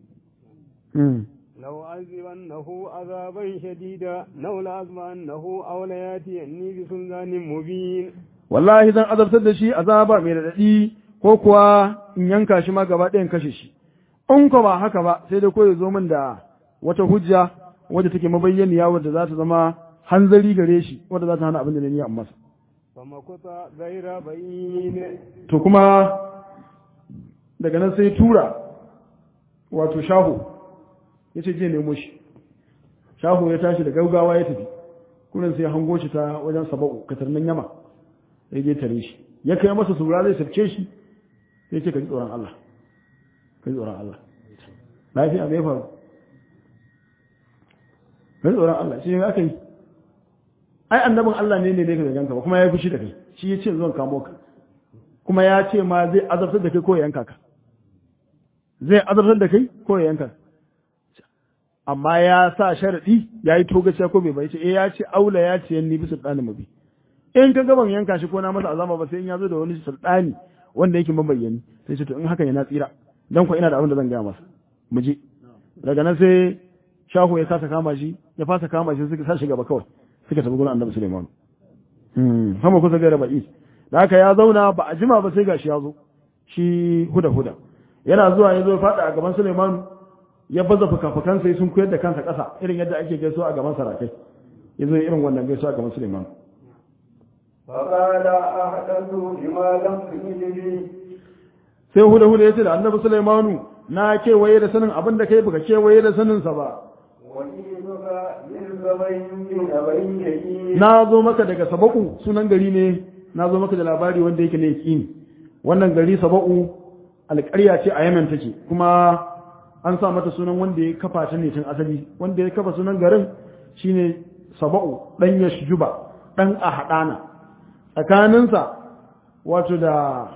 لو عذبنه عذابا شديدا لو لأزمنه أو لياتيني بسلطان مبين wallahi zan azabtar da shi azaba mai radadi ko kuwa in yanka shi ma gaba ɗayan kashe shi in ko ba haka ba sai dai ko ya zo min da wata hujja wadda take mabayyaniya wadda za ta zama hanzari gare shi wadda za ta hana abin da na niyya masa فمكث غير بعيد to kuma daga nan sai tura wato shaho ya ce je nemo shi shaho ya tashi da gaugawa ya tafi kurin sai ya hango shi ta wajen saba'u katarnin yama ya je tare shi ya kai masa sura zai tafke shi ya ce ka ji tsoron Allah ka ji tsoron Allah lafiya mai faru ka ji tsoron Allah shi ne aka yi ai annabin Allah ne ne ne ka ganka ba kuma ya yi fushi da kai shi ya ce zuwan kamo ka kuma ya ce ma zai azabtar da kai ko ya yanka ka zai azabtar da kai ko ya yanka amma ya sa sharadi ya yi togaciya ko bai bai ce eh ya ce aula ya ce yanni bisa ɗani mabi in ka gaban yanka shi ko na masa azama ba sai in ya zo da wani sultani wanda yake mabayyani sai ce to in haka yana tsira dan ko ina da abin da zan gaya masa mu je daga nan sai shahu ya kasa kama shi ya fasa kama shi suka sa shi gaba kawai suka tafi gurin annabi Sulaiman mm hama kusa gaira ba'is da haka ya zauna ba a jima ba sai gashi ya zo shi huda huda yana zuwa ya zo faɗa a gaban Sulaiman ya baza fuka-fukan sai sun koyar da kansa ƙasa irin yadda ake gaisuwa a gaban sarakai ya zo irin wannan gaisuwa a gaban Sulaiman فقال أحدث بما لم تجد به sai huda huda ya ce da annabi Sulaimanu na kewaye da sanin abin da kai baka kewaye da saninsa ba وجئتك من زبين من أبين يقين na zo maka daga saba'u sunan gari ne na zo maka da labari wanda yake ne yaƙini wannan gari saba'u alƙarya ce a yamen take kuma an sa mata sunan wanda ya kafa ta ne tun asali wanda ya kafa sunan garin shine saba'u dan yashjuba dan ahadana tsakaninsa wato da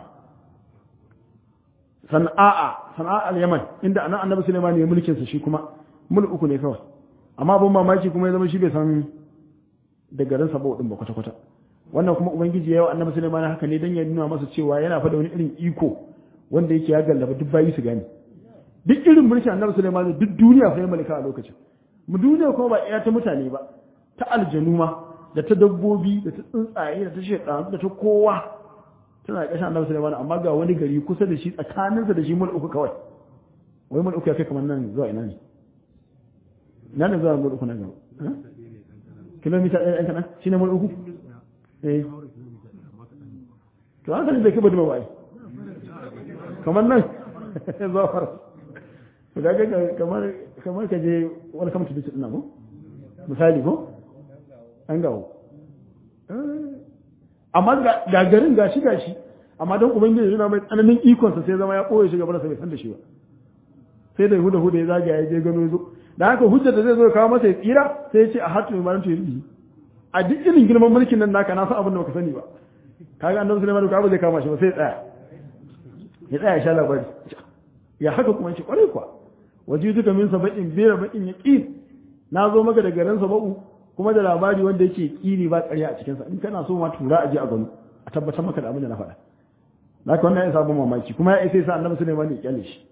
sana'a sana'a al-yaman inda anan annabi sulaiman ya mulkin sa shi kuma mul uku ne kawai amma abin mamaki kuma ya zama shi bai san da garin sabo din ba kwata kwata wannan kuma ubangiji ya yi wa annabi sulaiman haka ne dan ya nuna masa cewa yana fada wani irin iko wanda yake ya gallaba duk bayi su gane duk irin mulkin annabi sulaiman duk duniya fa ya malaka a lokacin mu duniya kuma ba iya ta mutane ba ta aljanu ma da ta dabbobi da ta tsuntsaye da ta shekaru da ta kowa tana ƙashin annabi sulaiman amma ga wani gari kusa da shi tsakaninsa da shi mul uku kawai wai mul uku ya kai kamar nan zuwa ina ne na ne zuwa mul uku na gaba kilomita ɗaya ɗan kaɗan shi ne mul uku eh to an sani bai kai badu ba kamar nan zuwa fara to ga ga kamar kamar ka je welcome to the city na ko misali ko an gawo amma ga garin gashi gashi amma don ubangiji yana mai tsananin ikonsa sai zama ya ɓoye shi gaba da bai san da shi ba sai da huda huda ya zagaya ya je gano zo da haka hujjar da zai zo kawo masa ya tsira sai ya ce a hatu mai marantu ya yi a duk irin girman mulkin nan naka na san abin da baka sani ba kaga annabi sulaiman ka ba zai kama shi ba sai ya tsaya ya tsaya ya sha labari ya haka kuma shi kwarai kuwa waje duka min saba'in bera bakin ya ƙi na zo maka da garin saba'u kuma da labari wanda yake ƙini ba ƙarya a cikinsa in kana so ma tura a je a gano a tabbatar maka da abin da na faɗa na ka wannan ya sabon mamaki kuma ya isa ya sa annabi sulaiman ya kyale shi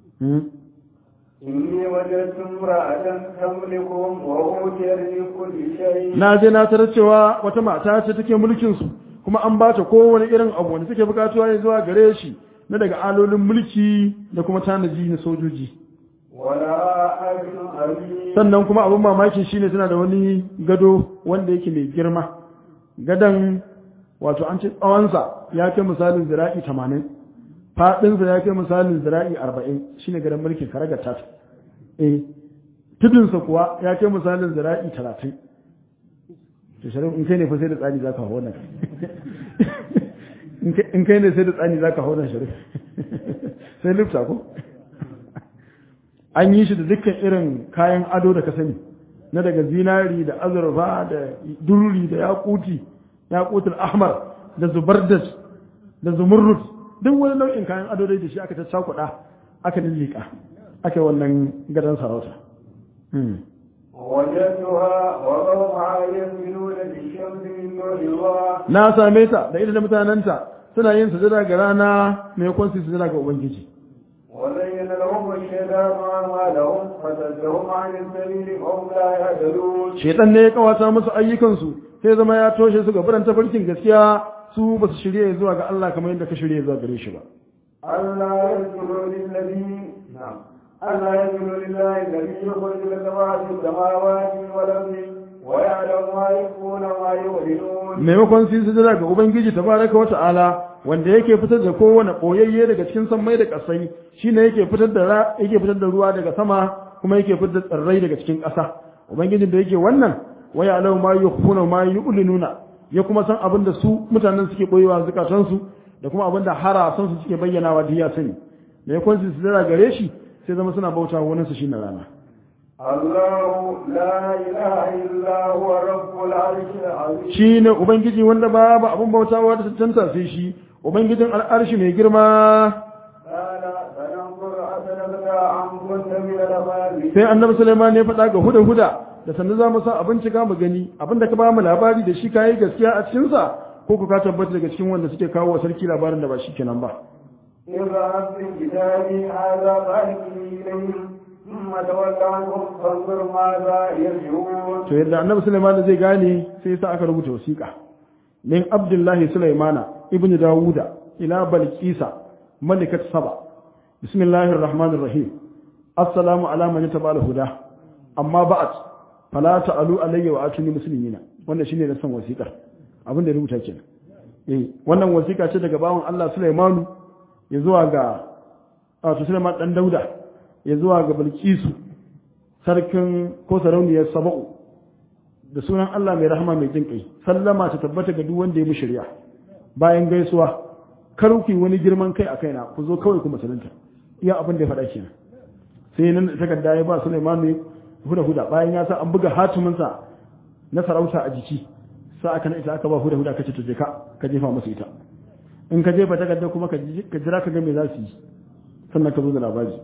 إني وجدت امرأة تملكهم وأوتيت من كل شيء na je na tarar cewa wata mata ce take mulkin su kuma an ba ta kowane irin abu wanda take bukatuwa ya zuwa gare shi na daga alolin mulki da kuma tanaji na sojoji ولها أجر عظيم sannan kuma abin mamaki shine tana da wani gado wanda yake mai girma gadon wato an ce tsawonsa ya kai misalin zira'i tamanin faɗinsa ya kai misalin zira'i arba'in shine gadon mulkin karagar tata eh tudunsa kuwa ya kai misalin zira'i talatin to sharif in kai ne fa sai da tsani zaka hau wannan in kai ne sai da tsani zaka hau wannan sharif sai lifta ko an yi shi da dukkan irin kayan ado da ka sani na daga zinari da azurfa da dururi da yakuti yakutul ahmar da zubardas da zumurrut duk wani nau'in kayan ado dai da shi aka caccakuɗa aka lillika aka yi wannan gadon sarauta وجدتها وقومها يسجدون للشمس من دون الله na same ta da ita da mutanenta suna yin sujada ga rana mai kwanci sujada ga ubangiji وزين لهم الشيطان أعمالهم فصدهم عن السبيل فهم لا يهتدون shaitan ne ya kawata musu ayyukansu sai zama ya toshe su ga buran tafarkin gaskiya su ba su shirye zuwa ga Allah kamar yadda ka shirye zuwa gare shi ba ألا يسجدوا للذي نعم ألا يسجدوا لله الذي يخرج السماوات السماوات والأرض ويعلم ما يخفون وما يعلنون maimakon su yi sujada ga ubangiji tabaraka wa ta'ala wanda yake fitar da kowane koyayye daga cikin sammai da kasai shine yake fitar da ra yake fitar da ruwa daga sama kuma yake fitar da tsirrai daga cikin ƙasa ubangijin da yake wannan waya alau ma yukhfuna ma yu'linuna ya kuma san abin da su mutanen suke boyewa zukatan su da kuma abin da harasan su suke bayyanawa duk ya sani maimakon su sujada gare shi sai zama suna bauta wa wani su shine rana الله لا إله إلا هو رب العرش العظيم shi ne Ubangiji wanda babu abin bautawa da cancanta sai shi, Ubangijin al'arshi mai girma. قال فننظر أسلمك عن كنت من الأمام Sai annabi Sulaiman ya faɗa ga huda huda da sannu za mu sa abin cika mu gani abin da ka ba mu labari da shi kayi gaskiya a cikinsa ko ku ka tabbata daga cikin wanda suke kawo wa sarki labarin da ba shi kenan ba. اذهب بكتابي هذا فألقه إليهم ثم تول عنهم فانظر ماذا يرجعون to yadda annabi Sulaiman zai gane sai sa aka rubuta wasiƙa min Abdullahi Sulaimana ibn Dawuda ila Balqisa malikat Saba bismillahir rahmanir rahim assalamu ala man tabala huda amma ba'at fala ta'alu alayya wa atuni muslimina wannan shine na san wasiƙar abin da ya rubuta kenan eh wannan wasiƙa ce daga bawon Allah Sulaimanu ya zuwa ga wato Sulaiman dan Dauda ya zuwa ga Balqisu sarkin ko sarauniyar Saba'u da sunan Allah mai rahama mai jin kai sallama ta tabbata ga duk wanda ya mushi riya bayan gaisuwa kar ku yi wani girman kai a kaina ku zo kawai ku musulunta iya abin da ya faɗa kenan sai nan takarda ya ba Sulaiman ne huda huda bayan ya sa an buga hatimin sa na sarauta a jiki sa aka na ita aka ba huda huda kace to je ka ka jefa musu ita in ka jefa takarda kuma ka jira ka ga me za su yi sannan ka zo da labari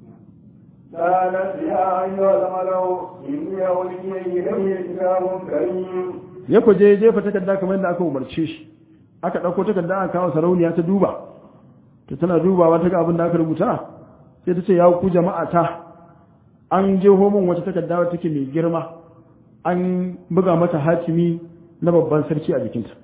قالت يا أيها الملأ إني أولي إلي كتاب كريم ya ku je jefa takarda kamar yadda aka umarce shi aka ɗauko takarda aka kawo sarauniya ta duba ta tana dubawa ta ga abin da aka rubuta sai ta ce ya ku jama'a ta an je homin wata takarda wata take mai girma an buga mata hatimi na babban sarki a jikinta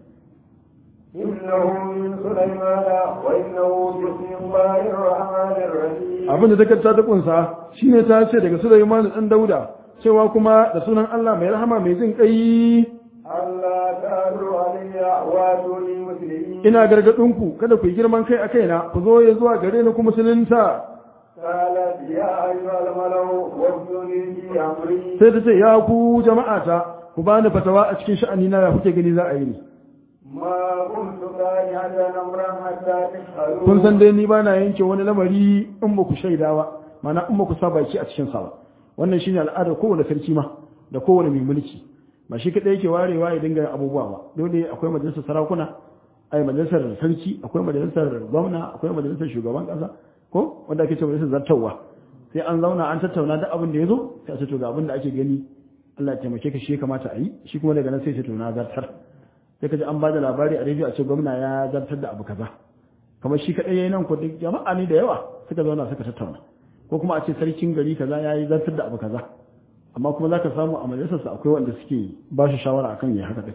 إنه من سليمان وإنه بسم الله الرحمن الرحيم abin da takarda ta kunsa shine ta ce daga Sulaiman dan Dauda cewa kuma da sunan Allah mai rahama mai jin kai ألا تعلوا علي واتوني مسلمين ina gargadin ku kada ku yi girman kai a kaina ku zo ya zuwa gare ni ku musulunta قالت يا أيها الملأ وافتوني في أمري sai ta ce ya ku jama'ata ku bani fatawa a cikin sha'ani na ya kuke gani za a yi ni ما كنت قانعا أمرا حتى تشهدون kun san dai ni ba na yanke wani lamari in ba ku shaida ba mana in ba ku sa baki a cikin sa ba wannan shine al'adar kowane sarki ma da kowane mai mulki ba shi kadai yake warewa ya dinga yin abubuwa ba dole akwai majalisar sarakuna ai majalisar sarki akwai majalisar gwamna akwai majalisar shugaban kasa ko wanda ake cewa majalisar zartarwa sai an zauna an tattauna duk abin da ya zo sai a ce to ga abin da ake gani Allah ya taimake ka shi ya kamata a yi shi kuma daga nan sai ce to na zartar sai ka ji an ba da labari a rediyo a ce gwamna ya zartar da abu kaza kamar shi kaɗai yayi nan ko duk jama'a ne da yawa suka zauna suka tattauna ko kuma a ce sarkin gari kaza ya yi zartar da abu kaza amma kuma zaka samu a majalisarsa akwai wanda suke ba shi shawara akan ya haka din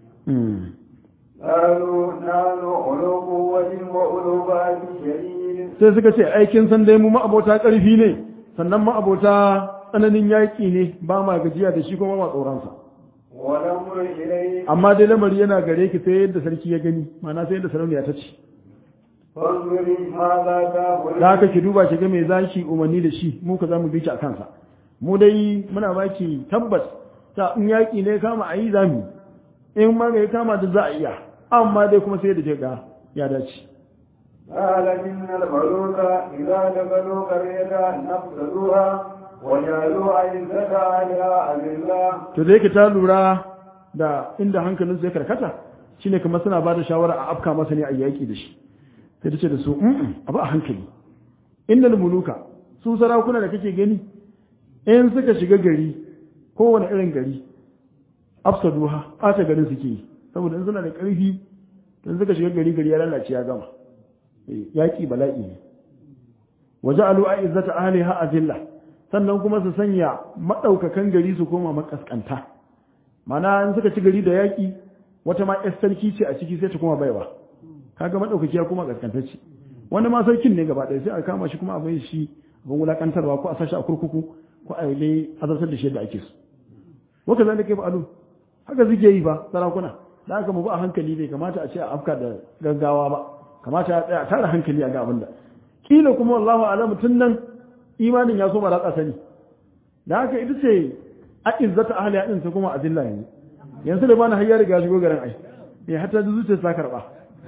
قالوا نحن أولو قوة وأولو بأس شديد sai suka ce aikin san dai mu ma'abota ƙarfi ne sannan ma'abota tsananin yaƙi ne ba ma gajiya da shi kuma ma tsoronsa والأمر إليك amma dai lamari yana gare ki sai yadda sarki ya gani ma'ana sai yadda sarauniya ta ce فانظري ماذا تقول da haka ki duba ki ga me zaki umarni da shi mu ka zamu bi ki a kansa mu dai muna baki tabbas ta in yaki ne kama a yi zamu in ma ga kama da za a iya amma dai kuma sai da ke ga ya dace قال إن الملوك إذا دخلوا قرية نفسدوها وجعلوا عزة أهلها أذلة to da yake ta lura da inda hankalin su ya karkata shine kamar suna ba da shawara a afka masa ne a yaki da shi sai ta ce da su "Mm-mm, abu a hankali innal muluka su sarakuna da kake gani in suka shiga gari kowane irin gari afsaduha ɓata garin suke yi saboda in suna da ƙarfi in suka shiga gari gari ya lalace ya gama Eh, yaƙi bala'i ne waje alu a izzata ahliha azilla sannan kuma su sanya maɗaukakan gari su koma makaskanta mana in suka ci gari da yaƙi wata ma ƴar sarki ce a ciki sai ta koma baiwa kaga maɗaukaki ya koma kaskantacce wani ma sarkin ne gaba ɗaya sai a kama shi kuma a bai shi abin wulaƙantarwa ko a sashi a kurkuku ko a yi azartar da shi yadda ake so waka zai kai fa'alu haka suke yi ba sarakuna da aka mu ba a hankali bai kamata a ce a afka da gaggawa ba kamata ya tsaya tara hankali a ga abin da kila kuma wallahu alamu tun nan imanin ya so ratsa sani da haka ita ce a izzata ahli ya din ta kuma azilla yanzu yanzu da bana har ya riga shigo garin ai eh hatta da zuciya ta karba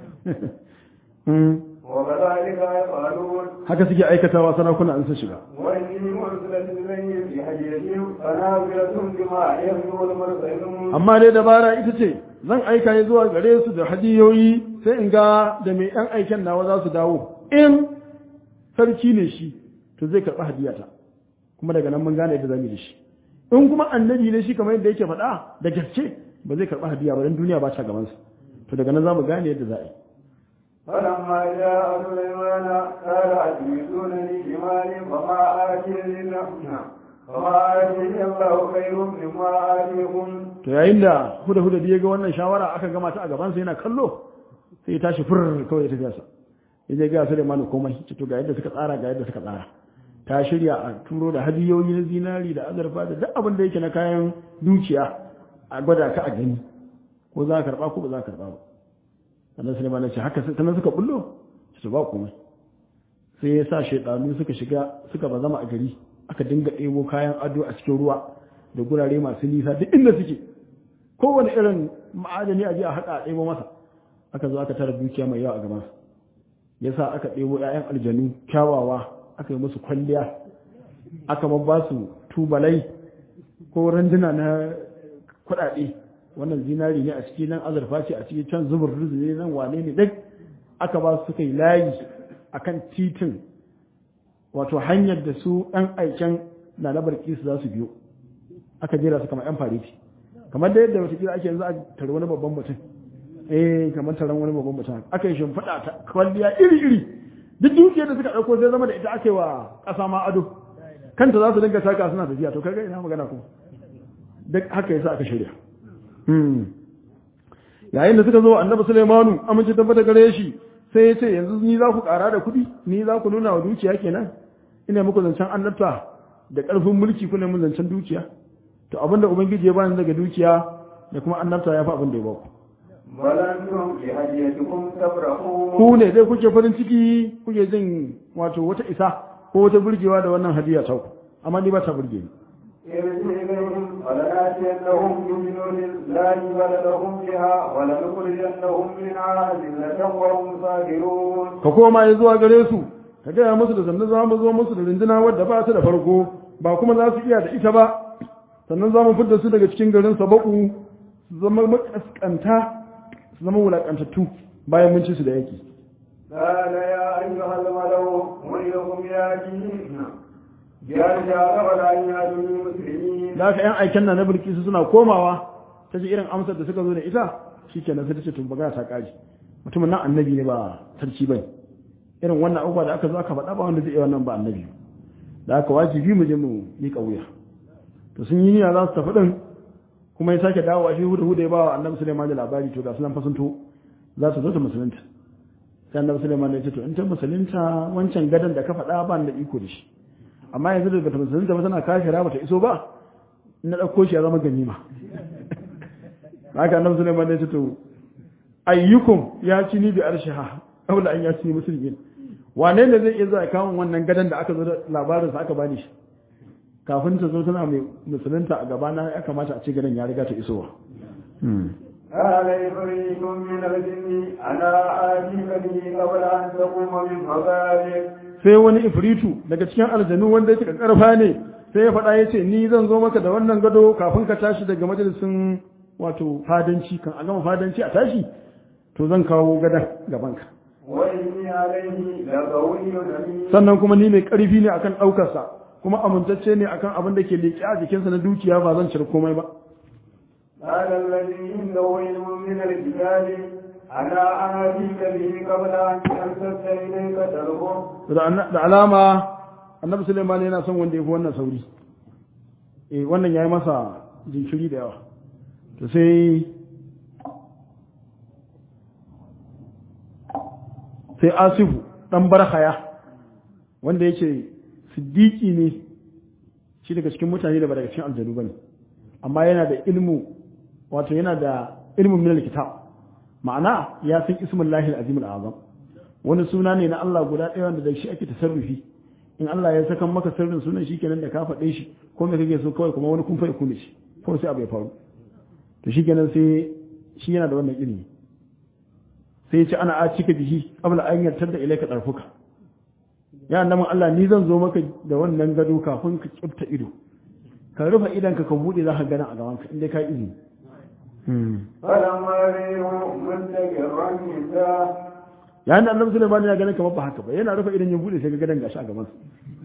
وكذلك يفعلون haka suke aikatawa sarakuna an su shiga وإني مرسلة إليهم بهدية فنازلة بما يهزم المرسلون amma dai dabara ita ce zan aika ne zuwa gare su da hadiyoyi sai in ga da mai ɗan aiken nawa za su dawo in sarki ne shi to zai karɓi hadiyata kuma daga nan mun gane yadda zamu yi da shi in kuma annabi ne shi kamar yadda yake faɗa da gaske ba zai karɓi hadiya ba dan duniya ba ta gaban sa to daga nan zamu gane yadda za a yi فلما جاء سليمان قال أتريدونني بمال فما آتيني الله فما آتيني الله خير مما آتيكم to yayin da huda huda ya ga wannan shawara aka gama ta a gaban sa yana kallo sai ya tashi fur kawai ya tafi sa ya je ga Sulaiman komai ce to ga yadda suka tsara ga yadda suka tsara ta shirya a turo da hadiyoyi na zinari da azurfa da duk abin da yake na kayan dukiya a gwada ka a gani ko za ka karba ko ba za ka karba ba sannan Sulaiman ya ce haka sannan suka bullo ce to ba komai sai ya sa shaidanu suka shiga suka bazama a gari aka dinga ɗebo kayan ado a cikin ruwa da gurare masu nisa duk inda suke kowane irin ma'adani a je a haɗa a ɗebo masa aka zo aka tara dukiya mai yawa a gabansa ya sa aka ɗebo 'ya'yan aljanu kyawawa aka yi musu kwalliya aka ba su tubalai ko randuna na kuɗaɗe wannan zinari ne a ciki nan azurfa ce a ciki can zubur ne nan wane ne duk aka ba su suka yi layi akan titin wato hanyar da su ɗan aiken na na barki su za su biyo aka jera su kamar 'yan fariti kamar da yadda wata ake yanzu a tare wani babban mutum eh kamar taron wani babban mutum aka yi shimfiɗa ta kwalliya iri-iri duk dukiyar da suka ɗauko sai zama da ita ake wa ƙasa ma ado kanta za su dinga saka suna tafiya to kaga ina magana kuma duk haka yasa aka shirya yayin da suka zo annabi Sulaimanu amince tabbata gare shi sai ya ce yanzu ni za ku ƙara da kuɗi ni za ku nuna wa dukiya kenan ina muku zancen annabta da ƙarfin mulki kuna mun zancen dukiya to abinda ubangiji ya bani daga dukiya da kuma annabta ya fi abin da ya ba ku بل أنتم بهديتكم تفرحون ku ne dai kuke farin ciki kuke jin wato wata isa ko wata burgewa da wannan hadiya ta ku amma ni ba ta burge ni ارجع إليهم ولناتينهم بجنود لا جبل لهم بها ولنخرجنهم منها ذلة وهم صاغرون ka koma ya zuwa gare su ka gaya musu da sannan za mu zo musu da rinduna wadda ba ta da farko ba kuma za su iya da ita ba sannan za mu fidda su daga cikin garin sabaku su zama makaskanta su zama wulakantattu bayan mun ci su da yaki قال يا أيها الملأ ويلكم ياتيهم بأرجع قبل أن يأتوني مسلمين da haka yan aiken na na bilkisu suna komawa ta ji irin amsar da suka zo da ita shikenan sai ta ce to magana ta kaji mutumin nan annabi ne ba sarki bane irin wannan abubuwa da aka zo aka faɗa ba wanda zai iya wannan ba annabi da aka wajibi mu je mu miƙa wuya to sun yi niyya za su tafi din kuma ya sake dawowa shi hudu hudu ya ba wa annabi Sulaiman da labari to ga sunan fasunto za su zo ta musulunta sai annabi Sulaiman ya ce to in ta musulunta wancan gadan da ka faɗa ba ni da iko da shi amma yanzu da bata musulunta ba tana kafira bata iso ba na ɗauko shi ya zama ganima haka annabi Sulaiman ya ce to ayyukum ya ci ni bi arshiha aula an ya ci ni musulmin wane ne zai iya zuwa kawo wannan gadan da aka zo da labarin sa aka bani shi kafin ta zo tana mai musulunta a gaba na ya kamata a ce gadan ya riga ta isowa قال إفريت من الجن أنا آتيك به قبل أن تقوم من مقامك sai wani ifritu daga cikin aljanu wanda yake karfa ne sai ya faɗa ya ce ni zan zo maka da wannan gado kafin ka tashi daga majalisin wato fadanci kan a gama fadanci a tashi to zan kawo gadon gabanka وإني عليه لقوي أمين sannan kuma ni mai ƙarfi ne akan ɗaukarsa kuma amintacce ne akan abin da ke leƙe a jikinsa na dukiya ba zan cire komai ba قال الذي عنده علم من الكتاب أنا آتيك به قبل أن يرتد إليك تربه da anna- da alama annabi Sulaiman yana son wanda ya fi wannan sauri eh wannan yayi masa jinkiri da yawa to sai sai Asifu dan Barhaya wanda yake siddiqi ne shi daga cikin mutane da ba daga cikin aljanu bane amma yana da ilmu wato yana da ilmin min kitab ma'ana ya san ismullahi al-azim al-azam wani suna ne na Allah guda ɗaya wanda da shi ake tasarrufi in Allah ya saka maka sirrin sunan shi kenan da ka faɗe shi ko me kake so kawai kuma wani kun fa yakune shi kawai sai abu ya faru to shi kenan sai shi yana da wannan ilimi sai ya ce ana a cika bihi qabla an yartar da ilaika darfuka ya annabin Allah ni zan zo maka da wannan gado kafin ka kifta ido ka rufe idan ka ka bude za ka gana a gaban ka inda ka yi izini فلما رأيه مستقرا عنده yayin da annabi Sulaiman ya ganin kamar ba haka ba yana rufe idan ya bude sai ga gadan gashi a gaban sa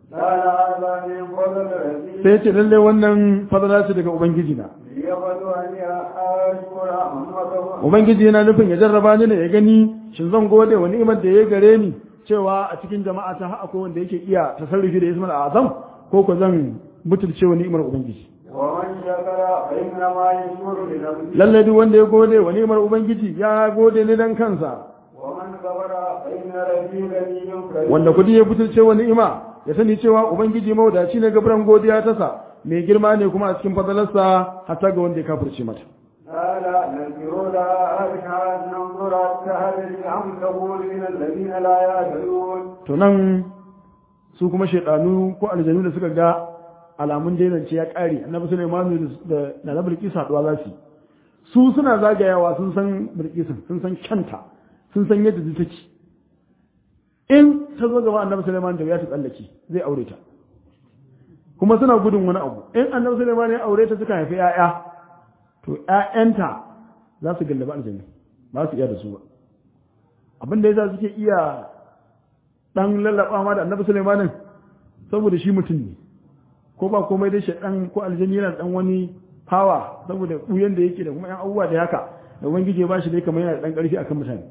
قال هذا من فضل ربي sai ce lalle wannan fadala ce daga ubangiji na ليبلوني أشكر أمته ubangiji yana nufin ya jarraba ni ne ya gani shin zan gode wa ni'imar da ya gare ni cewa a cikin jama'a ta har akwai wanda yake iya tasarrufi da ismul azam ko ko zan butulce wa ni'imar ubangiji ومن شكر فإنما يشكر لنفسه lalle duk wanda ya gode wa ni'imar ubangiji ya gode ne dan kansa ومن كفر فإن ربي غني كريم wanda kudi ya butulce wa ni'ima ya sani cewa ubangiji mawadaci ne gaburan godiya ta sa mai girma ne kuma a cikin fadalarsa hatta ga wanda ya kafirce mata قال نذكر لها أرحى ننظر السهل أم تقول من الذين لا يعدلون to nan su kuma shaidanu ko aljanu da suka ga alamun dainance ya kare annabi Sulaiman da da na Bilqis haduwa za su yi. su suna zagayawa sun san Bilqis sun san kyanta sun san yadda zai take in ta zo gaba annabi Sulaiman da ya ta tsallake zai aure ta kuma suna gudun wani abu in annabi Sulaiman ya aure ta suka haifi 'ya'ya to 'ya'yanta za su gallaba aljanna ba su iya da su ba abin da yasa suke iya dan lallaba ma da annabi Sulaimanin saboda shi mutum ne ko ba komai dai shaɗan ko aljani yana dan wani hawa saboda buyan da yake da kuma yan abubuwa da haka da ubangiji ya bashi dai kamar yana da dan ƙarfi akan mutane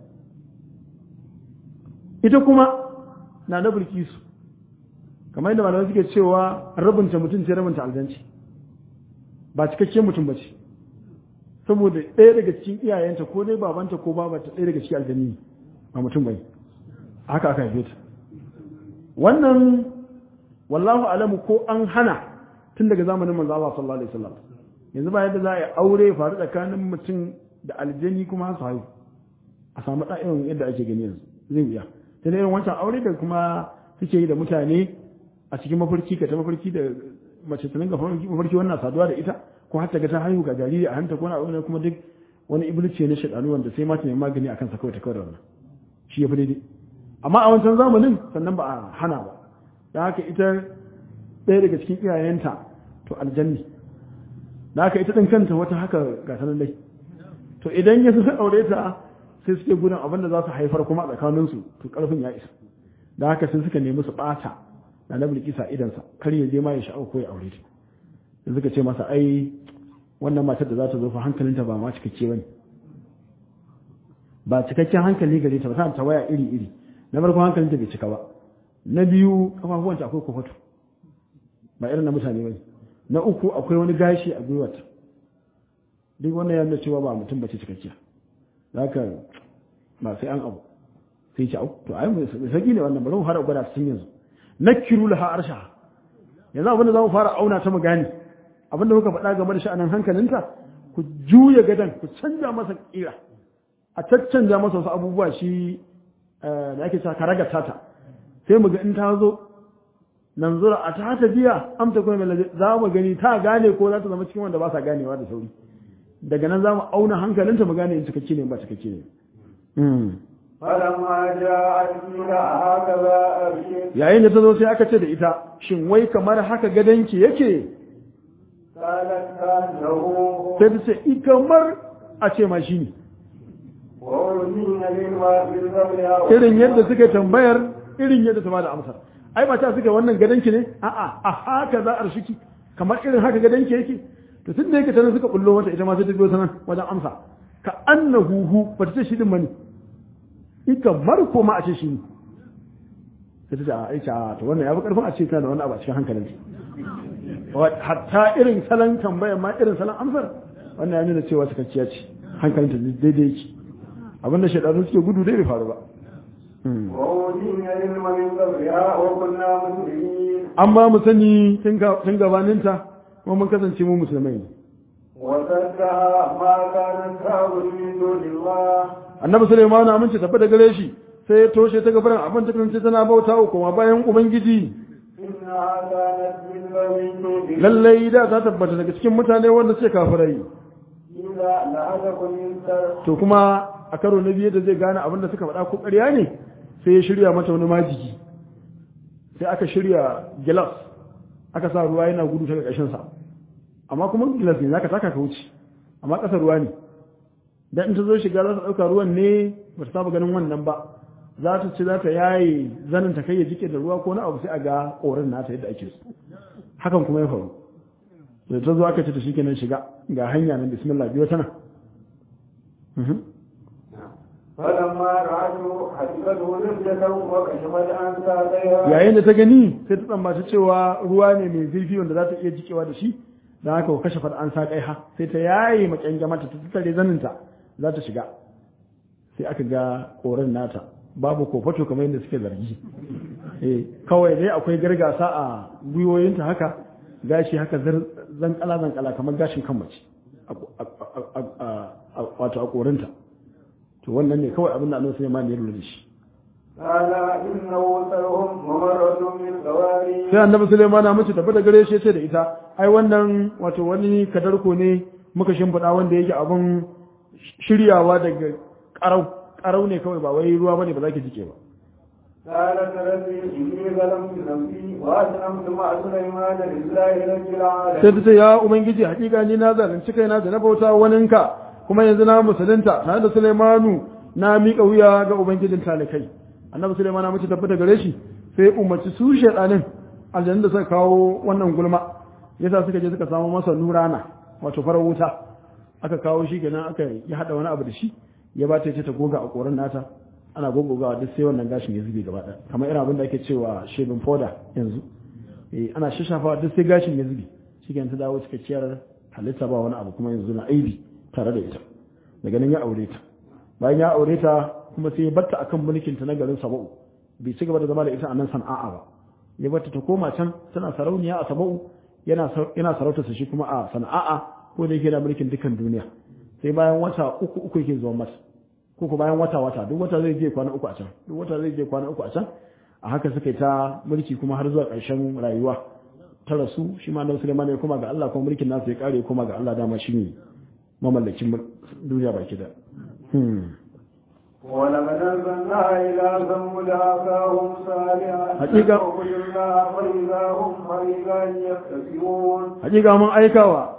ita kuma na da bilkisu kamar yadda malamai suke cewa rabinta mutum ce rabinta aljanci ba cikakken mutum ba ce saboda ɗaya daga cikin iyayenta ko dai babanta ko babanta ɗaya daga cikin aljanni ba mutum bai haka aka haife ta wannan wallahu alamu ko an hana tun daga zamanin manzo Allah sallallahu alaihi wasallam yanzu ba yadda za a yi aure faru tsakanin mutum da aljani kuma su haihu a samu ɗa irin yadda ake gani yanzu zai wuya sai irin wancan aure da kuma suke yi da mutane a cikin mafarki ka ta mafarki da mace ta dinga mafarki wannan saduwa da ita ko har ta ga ta haihu ga jariri a hanta ko na aure kuma duk wani iblis ne shaɗanu wanda sai mata ne magani akan sa kawai ta kawai da wannan shi ya fi daidai amma a wancan zamanin sannan ba a hana ba da haka ita ɗaya daga cikin iyayenta to aljanni da haka ita ɗin kanta wata haka ga sanan dai to idan ya su aure ta sai suke gudun abin da za su haifar kuma a tsakaninsu to ƙarfin ya isa da haka sai suka nemi su ɓata da na bilkisa idansa kar ya je ma ya sha'awa ko ya aure ta sai suka ce masa ai wannan matar da za ta zo fa hankalinta ba ma cikakke bane ba cikakken hankali gare ta ba ta ta waya iri iri na farko hankalinta bai cika ba na biyu kafafuwanta akwai kofato ba irin na mutane bane na uku akwai wani gashi a gwiwata duk wannan ya nuna cewa ba mutum bace cikakkiya zaka ba sai an abu sai ce au to ai mai saki ne wannan bari mu fara gwada cikin yanzu nakiru laha arsha yanzu abin da za mu fara auna ta mu gane abin da kuka faɗa game da sha'anin hankalinta ku juya gadan ku canja masa kira a caccanja masa wasu abubuwa shi da ake cewa karaga tata sai mu ga in ta zo nan zura a ta ta biya amta kuma mai za mu gani ta gane ko za ta zama cikin wanda ba sa ganewa da sauri daga nan za mu auna hankalinta mu gane in cikakke ne ba cikakke ne فلما جاءت قيل هكذا أرشد yayin da ta zo sai aka ce da ita shin wai kamar haka gadonki yake قالت كأنه sai ta ce i kamar a ce ma shi ne وأوتينا بالوافي قبلها irin yadda suka tambayar irin yadda ta bada amsar ai ba ta suka wannan gadonki ne a'a a haka za a rashiki kamar irin haka gadonki yake to tun da yake tana suka bullo mata ita ma sai ta biyo sanan wajen amsa ka annahu hu ba ta ce shi din bane i kamar ko ma a ce shi ne sai ta ce a aisha a to wannan ya fi karfin a ce kana da wani abu a cikin hankalin hatta irin salon tambayar ma irin salon amsar wannan ya nuna cewa cikakkiya ce hankalinta daidai yake abinda shaidanu suke gudu dai bai faru ba وأوتينا العلم من قبلها وكنا مسلمين an ba mu sani tun gabaninta kuma mun kasance mu musulmai ne وصدها ما كانت تعبد من دون الله annabi sulaiman amince tafi da gare shi sai ya toshe ta gabaran abin ta kasance tana bauta wa kuma bayan ubangiji إنها كانت من قوم lallai da ta tabbata daga cikin mutane wanda suke kafirai إذا لأتكم من سر to kuma a karo na biyu da zai gane abin da suka faɗa ko ƙarya ne sai ya shirya mata wani majigi sai aka shirya gilas aka sa ruwa yana gudu ta ƙarƙashin sa amma kuma gilas ne zaka taka ka wuce amma ƙasa ruwa ne dan in ta zo shiga za ta ɗauka ruwan ne ba ta saba ganin wannan ba za ta ci za ta yaye zanin ta kai ya jike da ruwa ko na abu sai a ga korin nata yadda ake so hakan kuma ya faru da ta zo aka ce ta shikenan shiga ga hanya nan bismillah biyo tana فلما رأته حسبته نزلة وكشفت عن ساقيها yayin da ta gani sai ta tsammaci cewa ruwa ne mai zurfi wanda za ta iya jikewa da shi don haka wa kashe an sa kai ha sai ta yaye makyan mata ta tattare zaninta za ta shiga sai aka ga koren nata babu kofato kamar yadda suke zargi eh kawai dai akwai gargasa a gwiwoyinta haka gashi haka zankala zankala kamar gashin kan mace wato a korinta to wannan ne kawai abin da annabi Sulaiman ya lura da shi قال إنه سرهم ممرة من قوارير sai annabi Sulaiman na mace tafi da gare shi sai da ita ai wannan wato wani kadarko ne muka shimfiɗa wanda yake abin shiryawa daga karau karau ne kawai ba wai ruwa bane ba za ki jike ba قالت ربي إني ظلمت نفسي وأسلمت مع سليمان لله رب العالمين sai ta ce ya ubangiji hakika ni na zalunci kaina da na bauta waninka kuma yanzu na musulunta tare da Sulaimanu na miƙa wuya ga ubangijin talikai annabi Sulaiman na mace tafi da gare shi sai umarci su shedanin aljanna da suka kawo wannan gulma yasa suka je suka samu masa nurana wato farar wuta aka kawo shi kenan aka yi hada wani abu da shi ya ba ta ce ta goga a koran nata ana gogogawa duk sai wannan gashin ya zube gaba ɗaya kamar irin abin da ake cewa shaving powder yanzu eh ana shashafa duk sai gashin ya zube shi ta dawo cikakkiyar halitta ba wani abu kuma yanzu na aibi tare da ita daga nan ya aure ta bayan ya aure ta kuma sai ya batta akan mulkin ta na garin Saba'u bai ci gaba da zama da ita a nan Sana'a ba ya batta ta koma can tana sarauniya a Saba'u yana yana sarauta shi kuma a Sana'a ko da yake da mulkin dukan duniya sai bayan wata uku uku yake zuwa masa ko ko bayan wata wata duk wata zai je kwana uku a can duk wata zai je kwana uku a can a haka suka yi ta mulki kuma har zuwa ƙarshen rayuwa ta rasu shi ma nan Sulaiman ya koma ga Allah kuma mulkin nasu ya kare koma ga Allah dama shi ne mamallakin duniya baki da ولقد أرسلنا إلى ثمود أخاهم صالحا حقيقة. فاعبدوا الله فإذا هم فريقان يختصمون hakika mun aikawa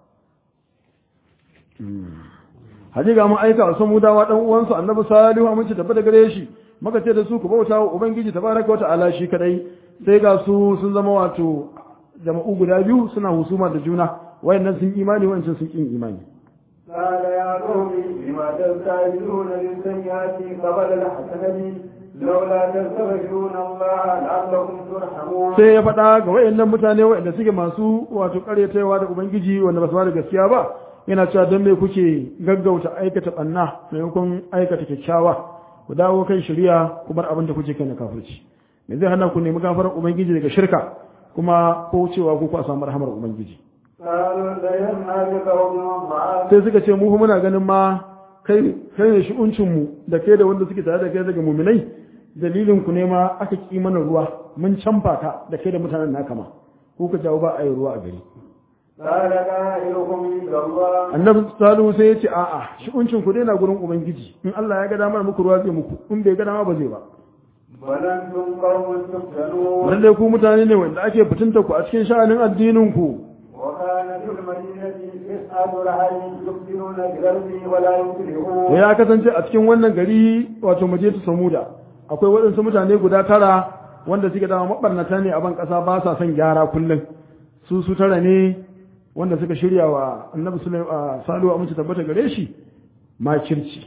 hakika mun aika wa samudawa dan uwansu annabi salihu mun ci tabbata gare shi muka ce da su ku bauta wa ubangiji tabaraka wata'ala shi kadai sai ga su sun zama wato jama'u guda biyu suna husuma da juna wayannan sun imani wayancan sun kin imani قال يا قوم لما تستعجلون بالسيئات قبل الحسنة لولا تستغفرون الله لعلكم ترحمون sai ya faɗa ga wayannan mutane wayanda suke masu wato karyatawa da ubangiji wanda ba su ba da gaskiya ba yana cewa don me kuke gaggauta aikata banna maimakon aikata kyakkyawa ku dawo kan shari'a ku bar abin da kuke kai na kafirci me zai hana ku nemi gafarar ubangiji daga shirka kuma ko cewa ku a samu rahamar ubangiji قالوا لينا بقوم معاذ sai suka ce mu fa muna ganin ma kai kai ne shi'uncin mu da kai da wanda suke tare da kai daga muminai dalilin ku ne ma aka ki mana ruwa mun canfa ka da kai da mutanen naka ma ko ka jawo ba a yi ruwa a gari قال قائلكم عند الله annabi salihu sai ya ce a'a shi'uncin ku dai na gurin ubangiji in Allah ya ga damar muku ruwa zai muku in bai ga dama ba zai ba بل أنتم قوم تفتنون lalle ku mutane ne wanda ake fitinta ku a cikin sha'anin addinin ku وكان في المدينة تسعة رهط يفسدون بالأرض ولا to يصلحون ya kasance a cikin wannan gari wato majiyatu samuda akwai waɗansu mutane guda tara wanda suke dama mabarnata ne a ban ƙasa ba sa son gyara kullum su su tara ne wanda suka shirya wa annabi sulaiman salihu amince tabbata gare shi makirci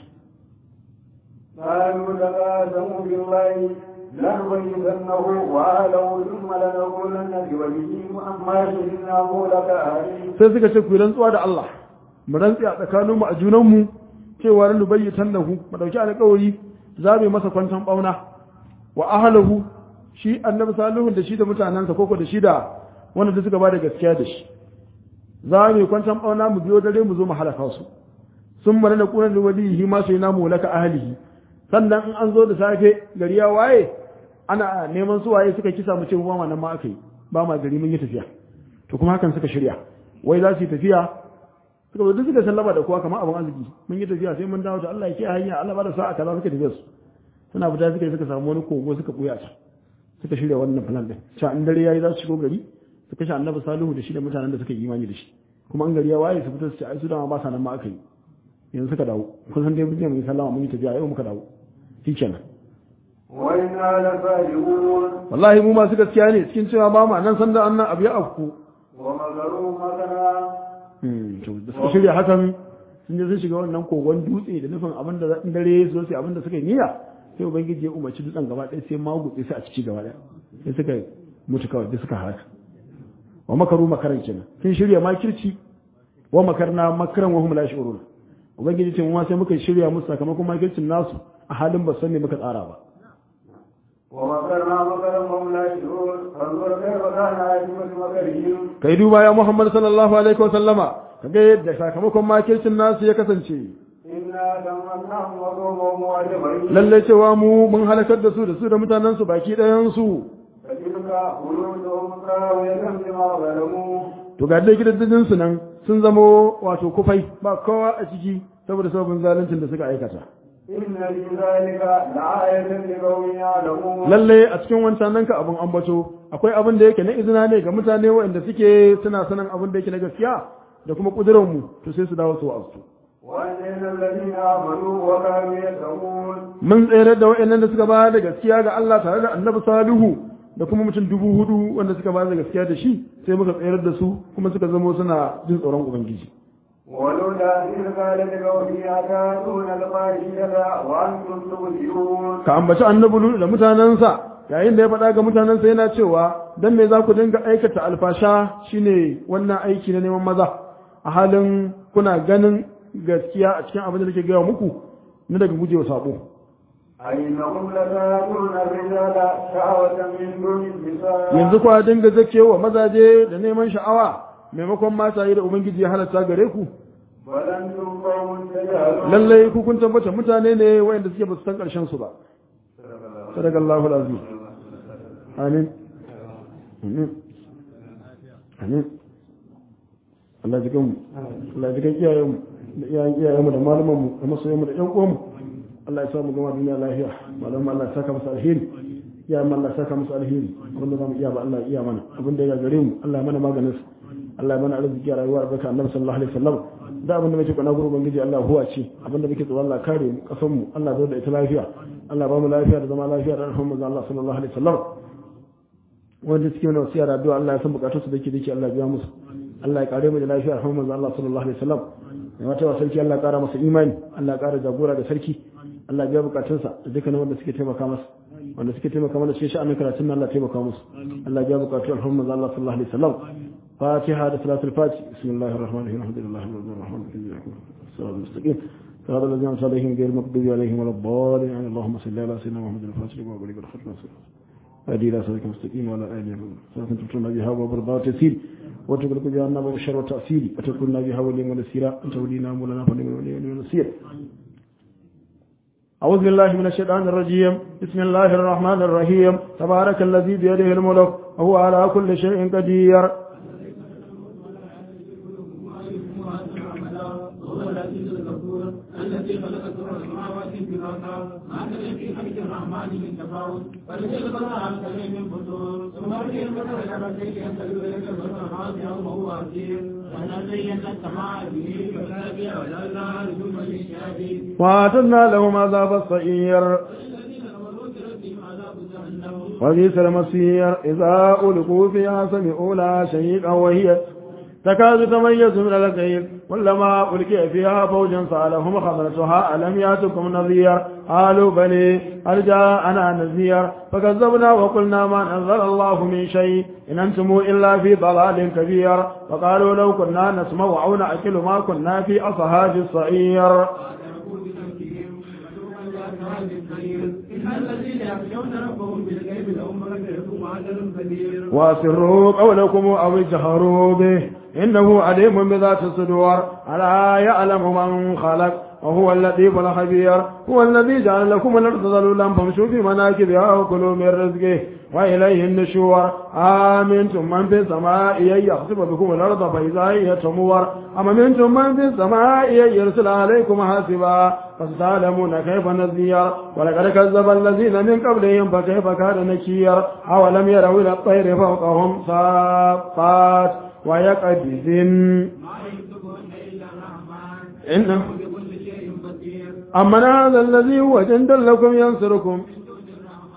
قالوا تقاسموا بالله لنبيتنه وأهله ثم لنقولن بوجهه عما شهدناه لك أهلي sai suka ce ku yi rantsuwa da Allah mu rantsi a tsakanin mu a junan mu cewa ran lubayyatan lahu mu dauki alƙawari za mu yi masa kwantan bauna wa ahlahu shi annabi salihu da shi da mutanansa koko da shi da wanda suka ba da gaskiya da shi za mu yi kwantan bauna mu biyo dare mu zo mu halaka su sun mara da kunan walihi ma sai namu laka ahlihi sannan in an zo da safe gari ya waye ana neman su waye suka kisa mu ce ba ma nan ma aka yi ba ma gari mun yi tafiya to kuma hakan suka shirya wai za su yi tafiya suka zo duk suka sallama da kowa kamar abin arziki mun yi tafiya sai mun dawo da Allah ya ke hanya Allah ba da sa'a kaza suka tafiya su suna fita suka suka samu wani kogo suka buya ta suka shirya wannan plan din cewa in dare yayi za su shigo gari su kashe annabi salihu da shi da mutanen da suka yi imani da shi kuma an gari ya waye su fita su ce ai su dama ba sa nan ma aka yi yanzu suka dawo kun san dai mun je mun yi sallama mun yi tafiya yau muka dawo shikenan وإنا لصادقون wallahi mu masu gaskiya ne cikin cewa ba mu nan sanda annan abu ya afku ومكروا مكرا to da suka shirya hakan sun je sun shiga wannan kogon dutse da nufin abin da in dare su sai abin da suka yi niyya sai ubangiji ya umarci dutsen gaba ɗaya sai magutse su a ciki gaba ɗaya sai suka mutu kawai da suka halaka wa makaru makaran kenan sun shirya makirci wa makarna makaran wa hum la yashurun ubangiji ce mu ma sai muka shirya musu sakamakon makircin nasu a halin ba san me muka tsara ba ومكرنا مكرا وهم لا يشعرون فانظر كيف كان عاقبة مكرهم kai duba ya muhammad sallallahu alaihi wa sallama kaga yadda sakamakon makircin nasu ya kasance إنا دمرناهم وقومهم أجمعين lalle cewa mu mun halakar da su da su da mutanen su baki ɗayan su فتلك خلودهم خاوية بما ظلموا to ga dai gidajen su nan sun zamo wato kufai ba kowa a ciki saboda sababin zaluncin da suka aikata إن في ذلك لآية لقوم يعلمون lalle a cikin wancan nan ka abun ambato akwai abin da yake na izina ne ga mutane waɗanda suke suna sanin abin da yake na gaskiya da kuma kudurar mu to sai su dawo su wa'azu وأنجينا الذين آمنوا وكانوا يتقون mun tsere da waɗannan da suka ba da gaskiya ga Allah tare da Annabi Salihu da kuma mutum dubu hudu wanda suka ba da gaskiya da shi sai muka tsere da su kuma suka zamo suna jin tsoron ubangiji ولولا إذ قال لقومه أتاتون الفاحشة وأنتم تبصرون ka ambaci Annabi Lut da mutanansa yayin da ya faɗa ga mutanensa yana cewa dan me za ku dinga aikata alfasha shine wannan aiki na neman maza a halin kuna ganin gaskiya a cikin abin da nake gaya muku na daga gujewa sabo أئنكم لتاتون الرجال شهوة من دون النساء yanzu kwa dinga zakewa mazaje da neman sha'awa maimakon mata yi da ubangiji ya halatta gare ku بل أنتم قوم تجهلون lallai ku kun tabbata mutane ne wayanda suke ba su san karshen su ba sadakallahu alazim amin amin amin Allah ya jikan mu Allah ya jikan iyayen mu da iyayen iyayen mu da malaman mu da masoyan mu da ƴan uwan mu Allah ya sa mu gama duniya lafiya malaman Allah ya saka musu alheri iyayen mu Allah ya saka musu alheri abinda zamu iya ba Allah ya iya mana abinda ya gare mu Allah ya mana maganin su Allah ya mana arziki a rayuwar barka annabi sallallahu alaihi wasallam da abinda muke kana gurin ubangiji Allah huwa ce abinda muke tsoro Allah kare mu kasan mu Allah zo da ita lafiya Allah ba mu lafiya da zama lafiya da rahmar manzo Allah sallallahu alaihi wasallam wanda suke mana wasiya da addu'a Allah ya san bukatunsu da ke dake Allah ya biya musu Allah ya kare mu da lafiya rahmar manzo Allah sallallahu alaihi wasallam mai wata wa sarki Allah ya kara masa imani Allah ya kara jagora da sarki Allah ya biya bukatunsa da dukkan wanda suke taimaka masa wanda suke taimaka mana cikin sha'anin karatun nan Allah ya taimaka musu Allah ya biya bukatun rahmar manzo Allah sallallahu alaihi wasallam فاتحة صلاة الفاتح بسم الله الرحمن الرحيم الحمد لله رب العالمين الصراط المستقيم صراط الذين أنعمت عليهم غير المغضوب عليهم ولا الضالين اللهم صل على سيدنا محمد الفاتح وما بلغ الختم هدي إلى صراط المستقيم وعلى آله صلاة تبتلنا بها وبرضا وتسير وتغلق بها النار والشر والتأثير وتكلنا بها ولي ونسيرا أنت ولينا مولانا فنعم الولي ونسير أعوذ بالله من الشيطان الرجيم بسم الله الرحمن الرحيم تبارك الذي بيده الملك وهو على كل شيء قدير الذي خلق سبع سماوات طباقا ما ترى في خلق الرحمن من تفاوت فليس البصر عن سبيل من فتور ثم ارجع البصر الى شيء ينتقل اليك البصر خاطئا وهو عسير وانا زينا السماء به فسابع وجعلنا رجوما للشياطين وأعتدنا لهم عذاب الصعير الذين كفروا بربهم عذاب جهنم وبئس المصير إذا ألقوا فيها سمعوا لها شهيقا وهي تكاد تميز من الغيظ كلما ألقي فيها فوج سألهم خبرتها ألم يأتكم نذير قالوا بلي هل جاءنا نذير فكذبنا وقلنا ما أنزل الله من شيء إن أنتم إلا في ضلال كبير وقالوا لو كنا نسمع أو نأكل ما كنا في أصحاب الصعير إن الذين يخشون ربهم بالغيب لهم مغفرة وأجر كبير واسروا قولكم أو اجهروا به إنه عليم بذات الصدور ألا يعلم من خلق وهو اللطيف الخبير هو الذي جعل لكم الأرض ذلولا فامشوا في مناكبها وكلوا من رزقه وإليه النشور آمنتم من في السماء أن يخسف بكم الأرض فإذا هي تمور أم منتم من في السماء أن يرسل عليكم حاسبا فستعلمون كيف نذير ولقد كذب الذين من قبلهم فكيف كان نكير أولم يروا إلى الطير فوقهم صافات ويقبضن ما يكتبون إلا الرحمن إنه بكل شيء بصير أمن هذا الذي هو جند لكم ينصركم من دون الرحمن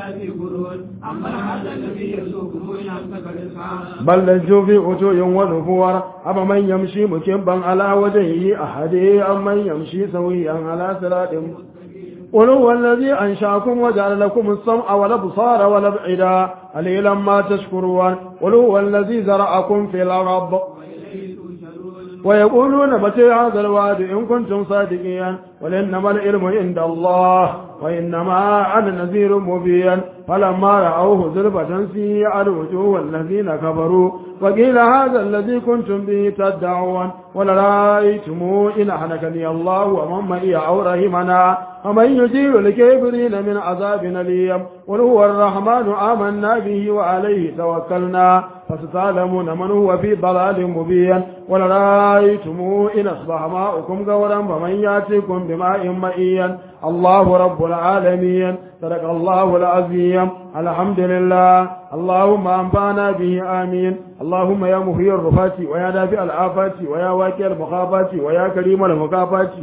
إلا في غرور أما هذا الذي يرزقكم إن أمسك رزقا بل لجوا في عتو ونفور أما من يمشي مكبا على وجهه أحد أم من يمشي سويا على صراط قل هو الذي أنشأكم وجعل لكم السمع والأبصار والأفئدة قليلا ما تشكرون قل هو الذي زرعكم في الأرض وإليه تنشرون ويقولون متى هذا الوعد إن كنتم صادقين قل إنما العلم عند الله وإنما أنا نذير مبين فلما رأوه زلفة سيئت وجوه الذين كفروا وقيل هذا الذي كنتم به تدعون ولرأيتم إن أهلكني الله ومن معي أو رحمنا ومن يجير الكافرين من عذاب أليم قل هو الرحمن آمنا به وعليه توكلنا فستعلمون من هو في ضلال مبين ولرأيتم إن أصبح ماؤكم غورا فمن يأتيكم بماء مئيا الله رب العالمين صدق الله العظيم الحمد لله اللهم أنفعنا به آمين اللهم يا محيي الرفات ويا دافع الآفات ويا واكي المخافات ويا كريم المكافات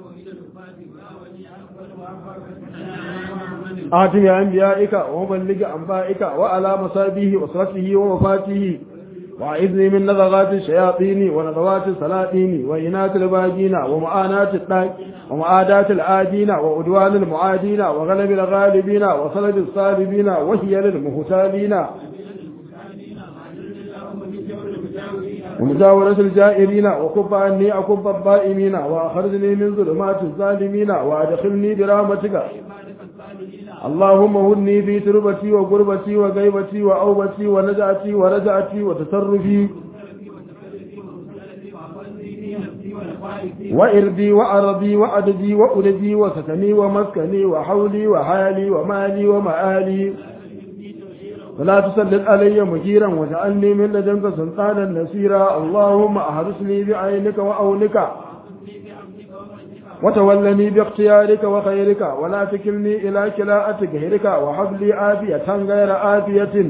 آتي أنبيائك ومبلغ أنبائك وعلى مصابيه وصرته ووفاته وأعذني من نزغات الشياطين ونزغات السلاطين وإنات الباجين ومعاناة الطاق ومعاداة العادين وعدوان المعادين وغلب الغالبين وصلب الصالبين وهي للمهتالين ومجاورة الجائرين وكف عني أكف الضائمين وأخرجني من ظلمات الظالمين وأدخلني برحمتك اللهم هني في تربتي وقربتي وغيبتي وأوبتي ونجعتي ورجعتي وتصرفي وإردي وأرضي وأددي وأددي وسكني ومسكني وحولي وحالي ومالي ومآلي فلا تسلط علي مجيرا واجعلني من لدنك سلطانا نصيرا اللهم أحرسني بعينك وأولك وتولني باختيارك وخيرك ولا تكلني إلى كلاءة غيرك وهب لي عافية غير عافية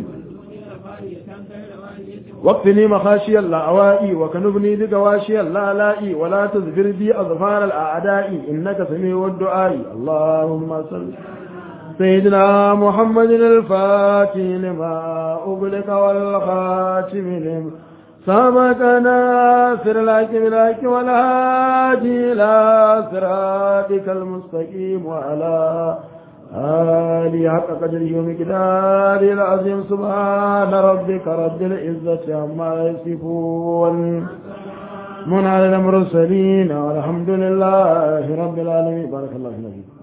واكفني مخاشي اللاوائي وكنبني بقواشي اللالائي ولا تزفر بي أظفار الأعداء إنك سميع الدعاء اللهم صل سيدنا محمد الفاتح لما أغلق والخاتم لما سبق ناصر لك بلك والهادي إلى صراطك المستقيم وعلى آله حق قدره ومقداره العظيم سبحان ربك رب العزة عما يصفون من على المرسلين والحمد لله رب العالمين بارك الله فيك